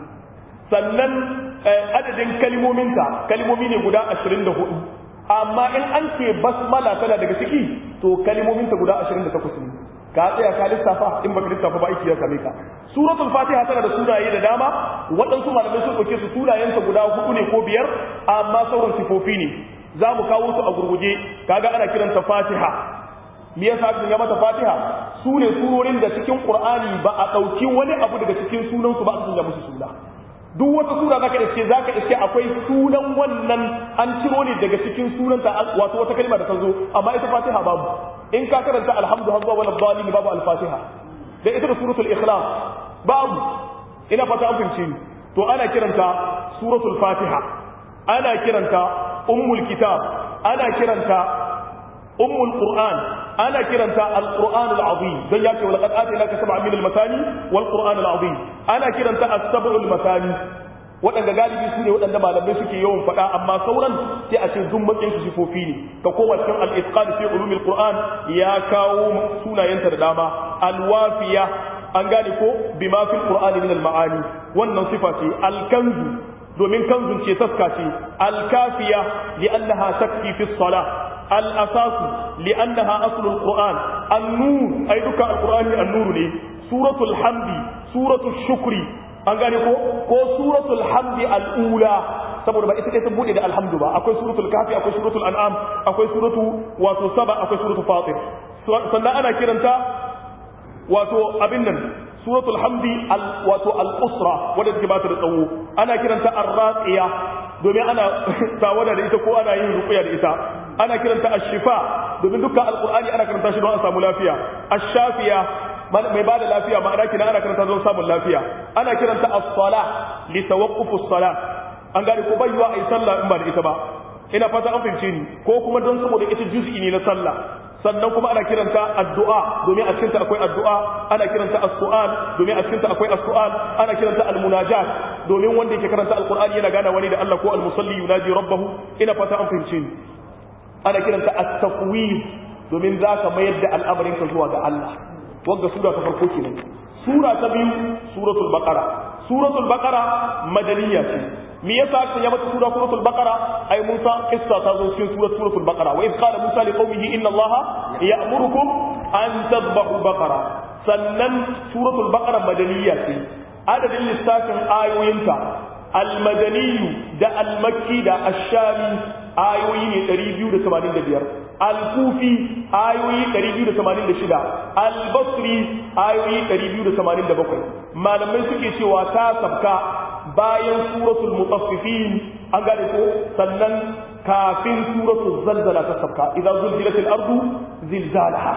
sannan adadin kalimominta kalimomi ne guda ashirin da hudu amma in an ce basmala tana daga ciki to kalimominta guda ashirin da takwas ne ka tsaya ka lissafa in baka lissafa ba aiki ya same ka suratul fatiha tana da sunaye da dama waɗansu malamai sun ɗauke su sunayensa guda hudu ne ko biyar amma sauran sifofi ne za mu kawo su a gurguje kaga ana kiranta fatiha me yasa aka sanya mata Fatiha su ne surorin da cikin Qur'ani ba a dauki wani abu daga cikin sunan su ba a sanya musu suna duk wata sura zaka iske zaka iske akwai sunan wannan an ciro ne daga cikin sunan ta wato wata kalma da ta zo amma ita Fatiha babu in ka karanta alhamdu hazza wal dhalin babu al-Fatiha da ita da suratul ikhlas babu ina fata an fahimci ni to ana kiranta suratul Fatiha ana kiranta ummul kitab ana kiranta ummul qur'an ana kiranta al-qur'an al-azim dan yake wala qad atinaka sab'an min al-matani wal qur'an al-azim ana kiranta as-sab'u al-matani waɗanda galibi su ne waɗanda malamai suke yawan faɗa amma sauran sai a ce duk matsayin su sifofi ne ka koma cikin al-itqan fi ulumil qur'an ya kawo sunayenta da dama al-wafiya an gane ko bima fil qur'ani min al ma'ani wannan sifa ce al kanzu domin kanzun ce taska ce al kafiya li'annaha takfi fi salah al asasu li'annaha aslul qur'an an nur ai duka al qur'ani an nur ne suratul hamdi suratul shukri an gane ko ko suratul hamdi al ula saboda ba ita ta bude da alhamdu ba akwai suratul kafi akwai suratul an'am akwai suratu wato saba akwai suratul fatir sannan ana kiranta wato abin nan suratul hamdi wato al-usra wadda take ba ta da tsawo ana kiranta ar-raqiya domin ana tawada da ita ko ana yin ruqya da ita ana kiranta ash-shifa domin dukkan alqur'ani ana karanta shi don a samu lafiya ash-shafiya mai bada lafiya ma'ana kina ana karanta don samun lafiya ana kiranta as-salah li tawaqquf as-salah an gane ko bai yiwa ai sallah in ba da ita ba ina fata an fahimce ni ko kuma don saboda ita juz'i ne na sallah sannan kuma ana kiranta addu'a domin a cikinta akwai addu'a ana kiranta as-su'al domin a cikinta akwai as-su'al ana kiranta al-munajat domin wanda yake karanta alqur'ani yana gana wani da Allah ko al-musalli yunaji rabbahu ina fata an fahimce ni ana kiranta at-taqwim domin zaka mayar da al'amarin ka zuwa ga Allah wanda sura ta farko kenan sura ta biyu suratul baqara suratul baqara madaniyya ce me yasa aka ya mata sura suratul baqara ai Musa kissa ta zo cikin surat suratul baqara wa idh qala Musa li qaumihi inna Allaha ya'murukum an tadhbahu baqara sannan suratul baqara madaniyya ce adadin lissafin ayoyinta al-madaniyu da al-makki da ash-shami ayoyi ne 285 al-kufi ayoyi 286 al-basri ayoyi 287 malamai suke cewa ta sabka bayan suratul mutaffifin an gane ko sannan kafin suratul zalzala ta sabka idan zulzilatil ardu zilzalaha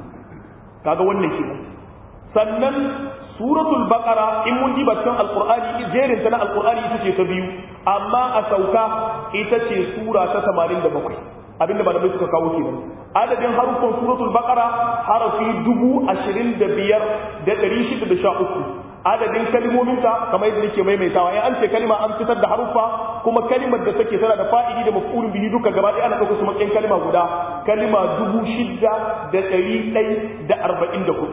kaga wannan kenan sannan suratul baqara in mun ji batun alqur'ani jerin ta na alqur'ani ita ce ta biyu amma a sauka ita ce sura ta 87 abinda malamai suka kawo kenan adadin haruffan suratul baqara harafi 25613 adadin kalmominta kamar yadda nake maimaitawa in an ce kalma an fitar da haruffa kuma kalimar da take tana da fa'idi da maf'ulun bihi duka gaba ɗaya ana ɗauka su matsayin kalma guda kalma 6144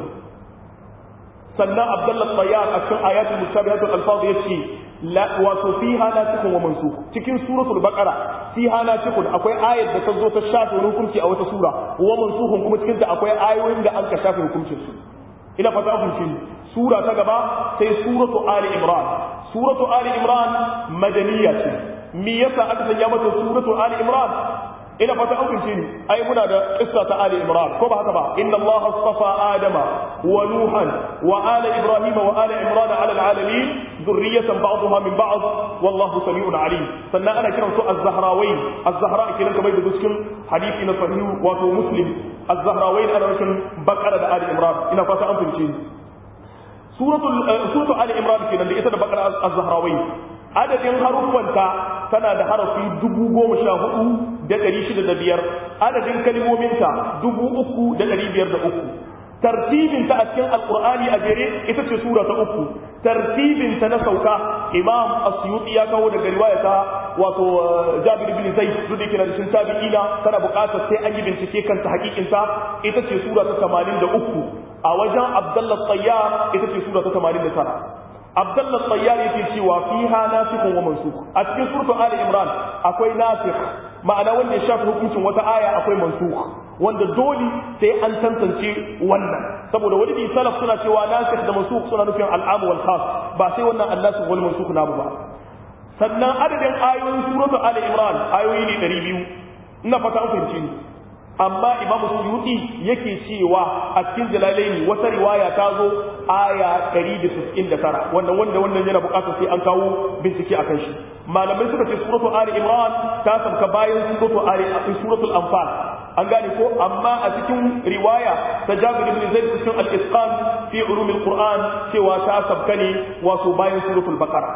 sannan abdullah tayyar a cikin ayatul musabihatul alfaz yace la wato fiha nasikun wa mansukh cikin suratul baqara fiha nasikun akwai ayat da ta zo ta shafe hukunci a wata sura wa mansukhun kuma cikin ta akwai ayoyin da an ka shafe hukuncin su ina fata kun shi sura ta gaba sai suratu ali imran suratu ali imran madaniya ce me yasa aka sanya mata suratu ali imran ina fata an kunce ni ai muna da kissa ta ali imran ko ba haka ba inna allah astafa adama wa nuhan wa ala ibrahim wa ala imran ala alalamin dhurriyatan ba'daha min ba'd wallahu sami'un alim sannan ana kiran su az-zahrawayn az-zahra kenan kamar da cikin hadisi na sahihu wato muslim az-zahrawayn ana nufin bakara da ali imran ina fata an kunce ni suratul suratul ali imran kenan da ita da bakara az-zahrawayn adadin haruffanta tana da harafi dubu goma sha hudu da ɗari shida da biyar adadin kalmominta dubu uku da ɗari biyar da uku tartibinta a cikin alkur'ani a jere ita ce sura ta uku tartibinta na sauka imam asyuti ya kawo daga riwaya ta wato jabir bin zaid duk da yake da cikin tabi'ina tana buƙatar sai an yi bincike kanta hakikinta ita ce sura ta 83 a wajen abdullah tayyar ita ce sura ta 89 abdullah tsayyar yake cewa fiha nasikhun wa mansukh a cikin suratu ali imran akwai nasikh ma'ana wanda ya shafi hukuncin wata aya akwai mansukh wanda dole sai an tantance wannan saboda wani bi salaf suna cewa nasikh da mansukh suna nufin al'am wal khas ba sai wannan annasikh wal mansukh namu ba sannan adadin ayoyin suratu ali imran ayoyi ne 200 ina fata an fahimci ni amma imamu suyuti yake cewa a cikin jalalaini wata riwaya ta zo aya 199 wannan wanda wannan yana bukatar sai an kawo bincike akan shi malamai suka ce suratul ali imran ta sabka bayan suratul ali suratul anfal an gane ko amma a cikin riwaya ta jabir ibn zaid cikin al-isqan fi ulum al-qur'an cewa ta sabka ne wato bayan suratul baqara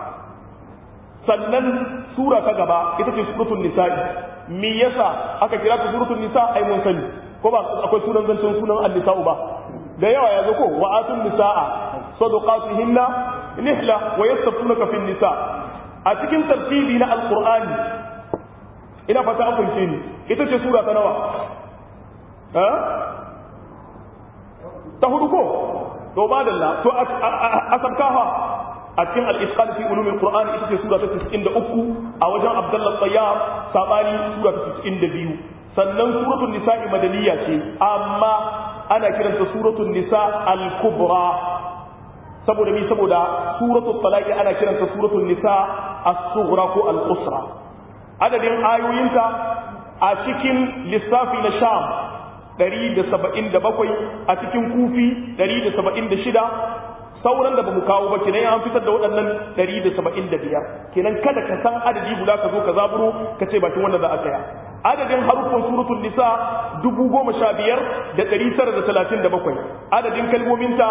sannan sura ta gaba ita ce suratul nisa'i me yasa aka kira ta suratul nisa ai mun sani ko ba akwai sunan zancen sunan an-nisa'u ba da yawa ya zo ko wa atun nisaa sadaqatihinna nihla wa yastafunaka fin nisa a cikin tartibi na alqur'ani ina fata an fahimce ni ita ce sura ta nawa ha ta hudu ko to madalla to a sabkafa a cikin al-itqan fi ulum al-qur'an ita ce sura ta 93 a wajen abdullah tayyab sabani sura ta 92 sannan suratul nisa'i madaniya ce amma ana kiranta suratul nisa al-kubra saboda mi saboda suratul talaq ana kiranta suratul nisa as-sughra ko al-usra adadin ayoyinta a cikin lissafi na sham 177 a cikin kufi 176 sauran da ba mu kawo ba kenan an fitar da waɗannan 175 kenan kada ka san adadi guda ka zo ka zaburo ka ce bakin wanda za a tsaya adadin haruffan suratul nisa 15937 adadin kalmominta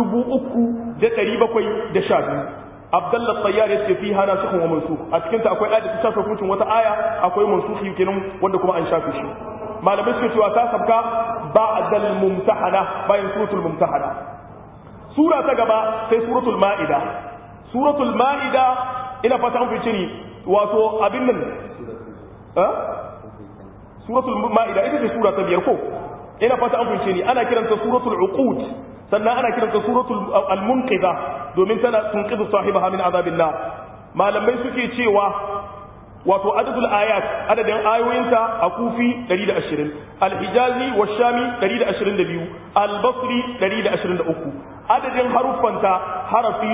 3712 Abdullah Tayyar yace fi hana sukun wa mansukh a cikin ta akwai ayat da ta shafe hukuncin wata aya akwai mansukhi kenan wanda kuma an shafe shi malamai suke cewa ta sabka ba'dal mumtahana bayan suratul mumtahana sura ta gaba sai suratul ma'ida suratul ma'ida ina fata an fice ni wato abin nan eh suratul ma'ida ita ce sura ta biyar ko ina fata an fice ni ana kiranta suratul uqud sannan ana kiranta suratul al-munqidha domin tana tunqidu sahibaha min azabin nar malamai suke cewa wato adadul ayat adadin ayoyinta a kufi 120 al-hijazi wa shami 122 al-basri 123 adadin haruffanta harafi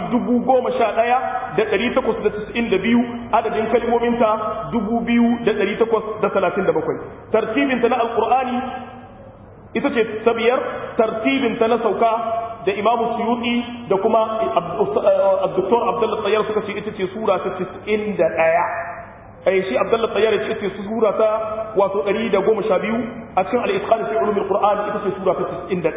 11892 adadin kalmominta 2837 tartibinta na alqur'ani ita ce ta biyar tartibinta na sauka da imamu suyuti da kuma abduktor abdullahi tsayar suka ce ita ce sura ta 91 ai shi abdullahi tsayar ya ce ita ce sura ta wato 112 a cikin al-itqan fi ulum al-qur'an ita ce sura ta 91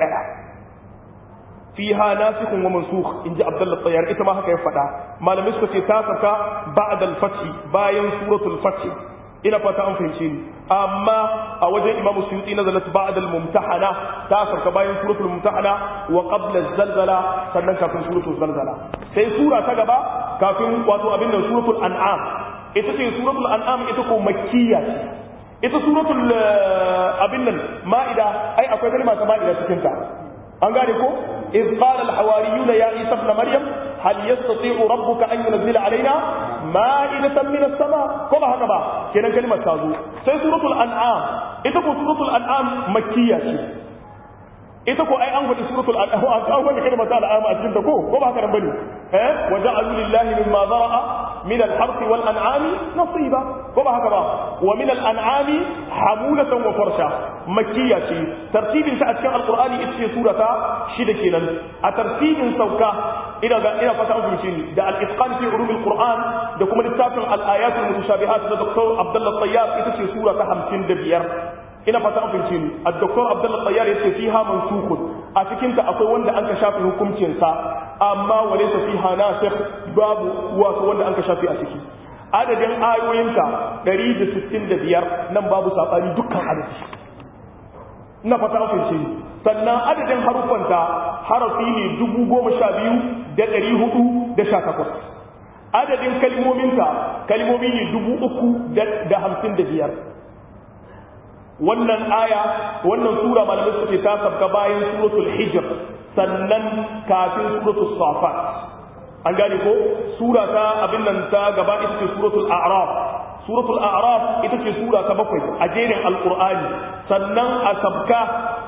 fiha nasikhun wa mansukh inji abdullahi tsayar ita ma haka ya faɗa malamai suka ce ta saka ba'da al-fath bayan suratul fath ina fata an fahimce ni amma a wajen imam suyuti nazalat ba'da al-mumtahana ta sarka bayan suratul mumtahana wa qabla az-zalzala sannan kafin suratul zalzala sai sura ta gaba kafin wato abin da suratul an'am ita ce suratul an'am ita ko makkiya ce ita suratul abin nan ma'ida ai akwai kalma ta ma'ida cikin ta an gane ko iz qala al-hawariyuna ya isa ibn maryam hal yastati'u rabbuka an yunzila alaina ma'idatan min as-sama ko ba haka ba kenan kalmar ta zo sai suratul an'am ita ko suratul an'am makkiya ce ita ko ai an faɗi suratul an'am an kawo wani kalmar ta al'am a cikin ta ko ko ba haka nan bane eh wa ja'alu lillahi mimma zara'a min al-harthi wal an'ami nasiba ko ba haka ba wa min al-an'ami hamulatan wa farsha makkiya ce tartibin ta a cikin alqur'ani ita ce surata shida kenan a tartibin sauka ina ga ina fata an fahimce ni da al-itqan fi ulum al-qur'an da kuma littafin al-ayat al-mutashabihat da Dr. Abdullah Tayyab ita ce sura ta 55 ina fata an fahimce ni al-Dr. Abdullah Tayyab yace fiha mansukhun a cikin ta akwai wanda an ka shafe hukuncin sa amma walaysa fiha nasikh babu wato wanda an ka shafe a ciki adadin ayoyinka 165 nan babu sabani dukkan adadi ina fata an fahimce ni sannan adadin haruffanta harafi ne dubu goma sha biyu da ɗari hudu da sha takwas adadin kalmominta kalmomi ne dubu uku da hamsin da biyar wannan aya wannan sura malamai suka ce ta sabka bayan suratul hijr sannan kafin suratul safat an gane ko sura ta abin nan ta gaba ita ce suratul a'raf suratul a'raf ita ce sura ta bakwai a jerin alqur'ani sannan a sabka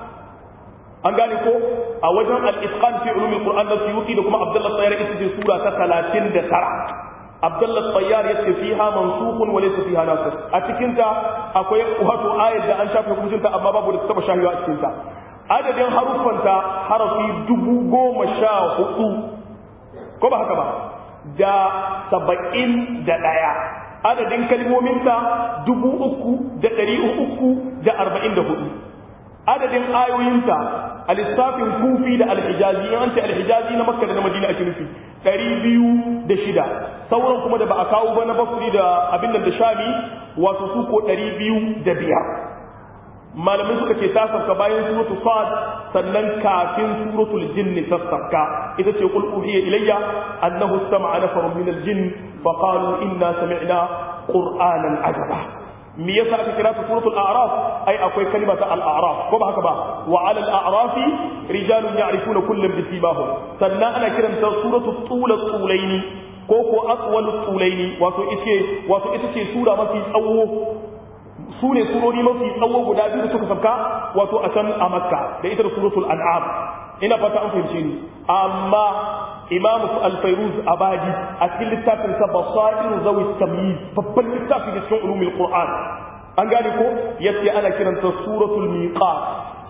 an gane ko a wajen al-itqan fi ulum al-qur'an da suyuti da kuma abdullah tayyar ita ce sura ta 39 abdullah tayyar yace fiha mansukhun wa laysa fiha nasikh a cikin ta akwai wato ayat da an shafe hukuncin ta amma babu da taba shahiwa a cikin ta adadin haruffan ta harafi dubu goma sha hudu ko ba haka ba da saba'in da ɗaya adadin kalmominta dubu uku da ɗari uku da arba'in da hudu adadin ayoyinta a lissafin kufi da alhijazi yan ce alhijazi na makka da na madina ake nufi ɗari biyu da shida sauran kuma da ba a kawo ba na basri da abin da shami wato su ko ɗari biyu da biyar malamai suka ce ta sauka bayan suratul sad sannan kafin suratul jinn ta sauka ita ce qul uhiya ilayya annahu istama'a nafarun min al-jinn fa qalu inna sami'na qur'anan ajaba me yasa aka kira ta suratul a'raf ai akwai kalma ta al-a'raf ko ba haka ba wa 'ala al-a'rafi rijalun ya'rifuna kullam bi simahum sannan ana kiranta suratul tula tulaini ko ko aqwalut tulaini wato ita wato ita ce sura mafi tsawo su ne surori mafi tsawo guda biyu da suka sauka wato a can a makka da ita da suratul an'am ina fata an fahimce ni amma imamu al-fayruz abadi a cikin littafin sa basair zawi tamyiz babban littafi da cikin ulumul qur'an an gane ko yace ana kiranta suratul miqat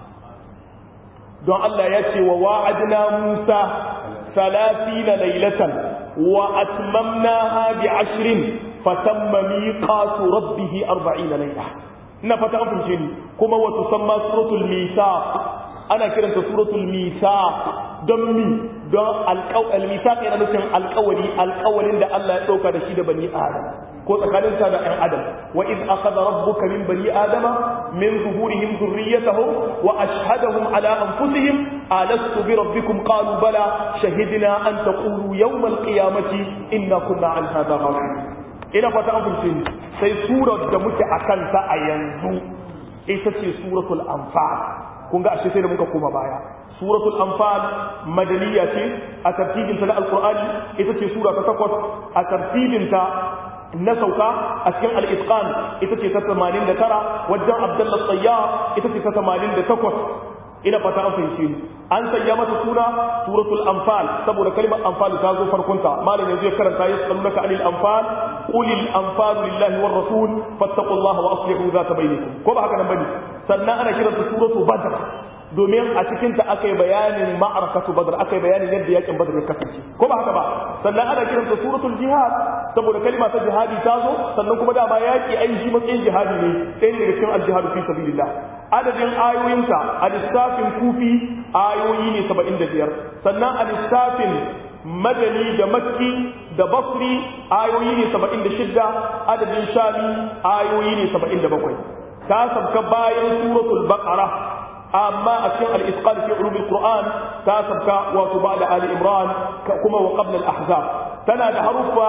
don Allah ya ce wa wa'adna Musa 30 laylatan wa atmamnaha bi 10 fatamma miqatu rabbih 40 layla ina fata an fahimce ni kuma wa tusamma suratul misaq ana kiranta suratul misaq don mi don alƙawal misaq yana nufin alƙawari alƙawarin da Allah ya dauka da shi da bani adam ko tsakanin sa da ɗan adam wa iz akhadha rabbuka min bani adama min zuhurihim dhurriyyatahum wa ashhadahum ala anfusihim alastu bi rabbikum qalu bala shahidna an taqulu yawm alqiyamati inna kunna an hadha ghafilin ina fata an fahimce sai surar da muke akan ta a yanzu ita ce suratul anfal kun ga ashe sai da muka koma baya suratul anfal madaniya ce a tartibin ta na alqur'ani ita ce sura ta takwas a tartibin ta na sauka a cikin al-itqan ita ce ta 89 wajen abdullah tayyar ita ce ta 88 ina fata an fahimce ni an sanya mata suna suratul anfal saboda kalmar anfal ta zo farkonta malam yanzu ya karanta ya sallaka anil anfal qulil anfal lillahi war rasul fattaqullaha wa aslihu zata bainakum ko ba haka nan bane sannan ana kiranta suratul badr domin a cikin ta akai bayanin ma'arakatu badr akai bayanin yadda yakin badr ya kasance ko ba haka ba sannan ana kiranta suratul jihad saboda kalma ta jihadi ta zo sannan kuma dama yaki ai shi matsayin jihadi ne ɗaya daga cikin al-jihad fi sabilillah adadin ayoyinta a lissafin kufi ayoyi ne 75 sannan a lissafin madani da makki da basri ayoyi ne 76 adadin shami ayoyi ne 77 ta sabka bayan suratul baqara amma a cikin al-isqal fi ulum al-qur'an ta sabka wato ba'da ali imran kuma wa qabla al-ahzab tana da haruffa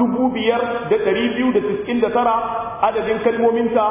5299 adadin kalmominta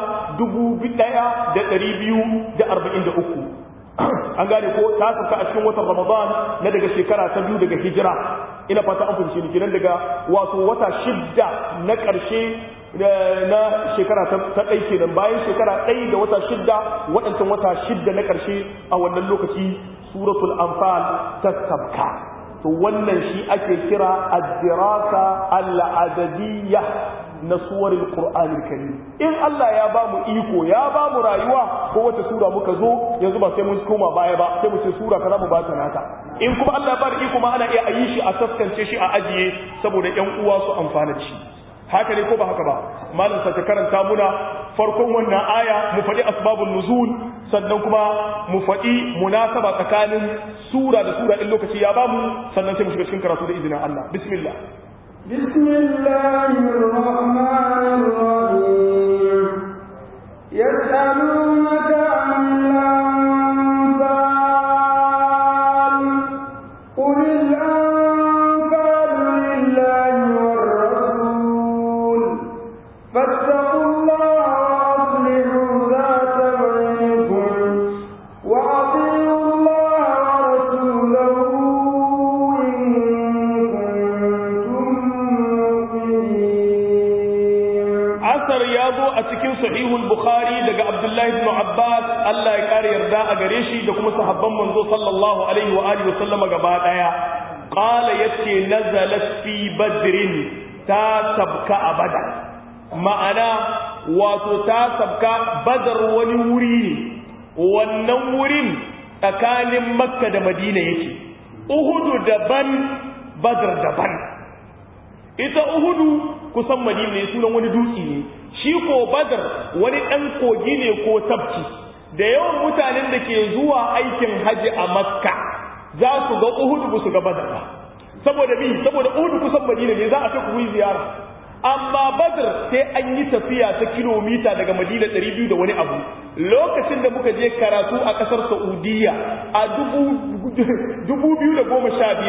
1243 an gane ko ta sauka a cikin watan ramadan na daga shekara ta biyu daga hijira ina fata an fahimci ni kenan daga wato wata shidda na ƙarshe na shekara ta ɗai kenan bayan shekara ɗai da wata shidda waɗancan wata shidda na ƙarshe a wannan lokaci suratul anfal ta sabka to wannan shi ake kira ad-dirasa al-adadiyya na suwarin Qur'anil Karim in Allah ya ba mu iko ya ba mu rayuwa ko wata sura muka zo yanzu ba sai mun koma baya ba sai mu ce sura kaza mu ba ta nata in kuma Allah ya ba da iko ma ana iya ayi shi a taskance shi a ajiye saboda ƴan uwa su amfana da shi haka ne ko ba haka ba malam sa ta karanta muna farkon wannan aya mu faɗi asbabun nuzul sannan kuma mu faɗi munasaba tsakanin sura da sura in lokaci ya bamu sannan sai mu shiga cikin karatu da izinin Allah bismillah بسم الله الرحمن الرحيم يسألونك عن الأنفال قل الأنفال لله والرسول فاتقوا الله وأصلحوا ذات بينكم وأطيعوا الله ورسوله إن كنتم مؤمنين asar ya zo a cikin sahihul bukhari daga abdullahi ibn abbas Allah ya kare yarda a gare shi da kuma sahabban manzo sallallahu alaihi wa alihi wa sallama gaba daya qala yace nazalat fi badrin ta sabka a badar ma'ana wato ta sabka badar wani wuri ne wannan wurin tsakanin makka da madina yake uhudu daban badar daban ita uhudu kusan madina ne sunan wani dutse ne shi ko badar wani ɗan kogi ne ko tabki da yawan mutanen da ke zuwa aikin haji a makka za su ga uhudu ba su ga badar ba saboda bi saboda uhudu kusan madina ne za a kai ku ziyara amma badar sai an yi tafiya ta kilomita daga madina 200 da wani abu lokacin da muka je karatu a kasar saudiya a 2015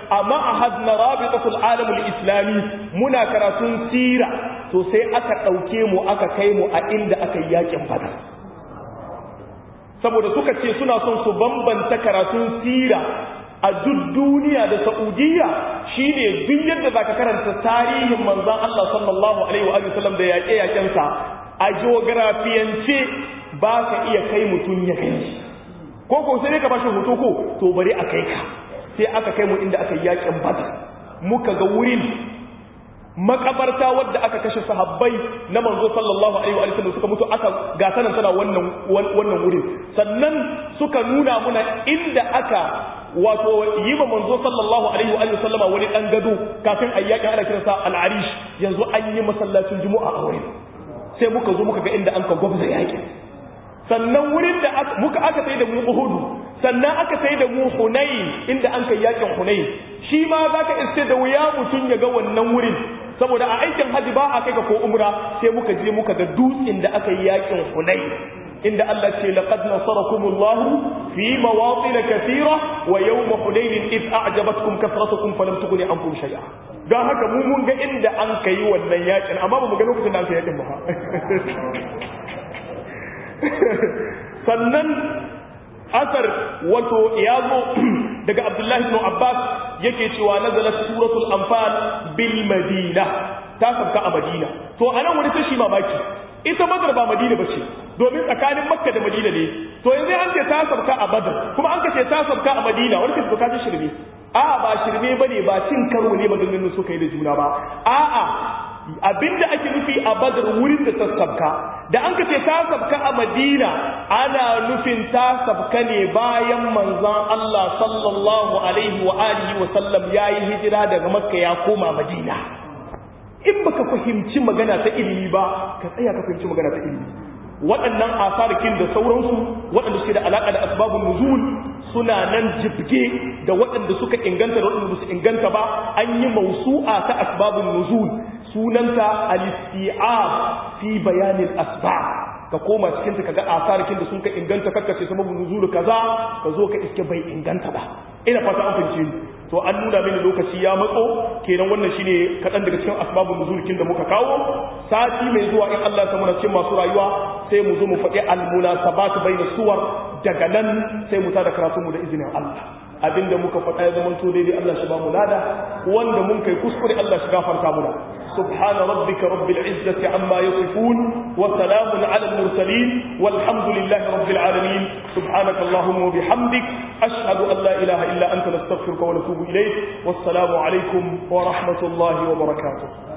a ma'ahad na rabitatul alamul islami muna karatun sira to sai aka ɗauke mu aka kai mu a inda aka yi yakin badar saboda suka ce suna son su bambanta karatun sira a duk duniya da Saudiya shine duk yadda zaka karanta tarihin manzon Allah sallallahu alaihi wa sallam da yaƙe-yaƙen sa a geografiyance ba ka iya kai mutum ya kai ko ko sai ka bashi hoto ko to bari a kai ka sai aka kai mu inda aka yi yaƙin Badr muka ga wurin makabarta wadda aka kashe sahabbai na manzo sallallahu alaihi wa sallam suka mutu aka ga sanan tana wannan wannan wurin sannan suka nuna muna inda aka wato yi ma manzo sallallahu alaihi wa sallama wani dan gado kafin ayyakin ana kiransa al-arish yanzu an yi masallacin juma'a a wurin sai muka zo muka ga inda an ka gwabza yakin sannan wurin da muka aka sai da mu uhudu sannan aka sai da mu hunain inda an kai yakin hunain shi ma zaka iske da wuya mutun ya ga wannan wurin saboda a aikin haji ba a kai ka ko umra sai muka je muka ga dutsen da aka yi yakin hunain inda Allah ce laqad nasarakumullahu fi mawatin kathira wa yawm hunain id a'jabatkum kathratukum falam tughni ankum shay'a don haka mu mun ga inda an kai wannan yakin amma ba mu ga lokacin da an kai yakin ba sannan asar wato ya zo daga abdullahi ibn abbas yake cewa nazalat suratul anfal bil madina ta sabka a madina to anan wani tashi mamaki ita badar ba madina bace domin tsakanin makka da madina ne to yanzu an ce ta sabka a badar kuma an ce ta sabka a madina wani kace ka shirme a'a ba shirme bane ba cin karo ne maganganun suka yi da juna ba a'a abinda ake nufi a badar wurin da ta sabka da an kace ta sabka a madina ana nufin ta sabka ne bayan manzon Allah sallallahu alaihi wa alihi wa sallam yayi hijira daga makka ya koma madina in baka fahimci magana ta ilimi ba ka tsaya ka fahimci magana ta ilimi waɗannan asarikin da sauransu waɗanda suke da alaƙa da asbabun nuzul suna nan jibge da waɗanda suka inganta da waɗanda su inganta ba an yi mausu'a ta asbabun nuzul sunanta al-isti'ab fi bayanin asbab ka koma cikin ta kaga asarikin da sun ka inganta kakkace sababun nuzul kaza ka zo ka iske bai inganta ba ina fata an fahimce ni to an nuna mini lokaci ya matso kenan wannan shine kadan daga cikin asbabun nuzulkin da muka kawo sati mai zuwa in Allah ta muna cikin masu rayuwa sai mu zo mu faɗi al-munasabat bainas suwar daga nan sai mu tada karatu mu da izinin Allah abinda muka faɗa ya zama to daidai Allah shi ba mu lada wanda mun kai kuskure Allah shi gafarta muna subhana rabbika rabbil izzati amma yasifun wa salamun ala al mursalin walhamdulillahi rabbil alamin subhanaka allahumma wa bihamdik ashhadu an la ilaha illa anta nastaghfiruka wa natubu ilayk wassalamu alaikum wa rahmatullahi wa barakatuh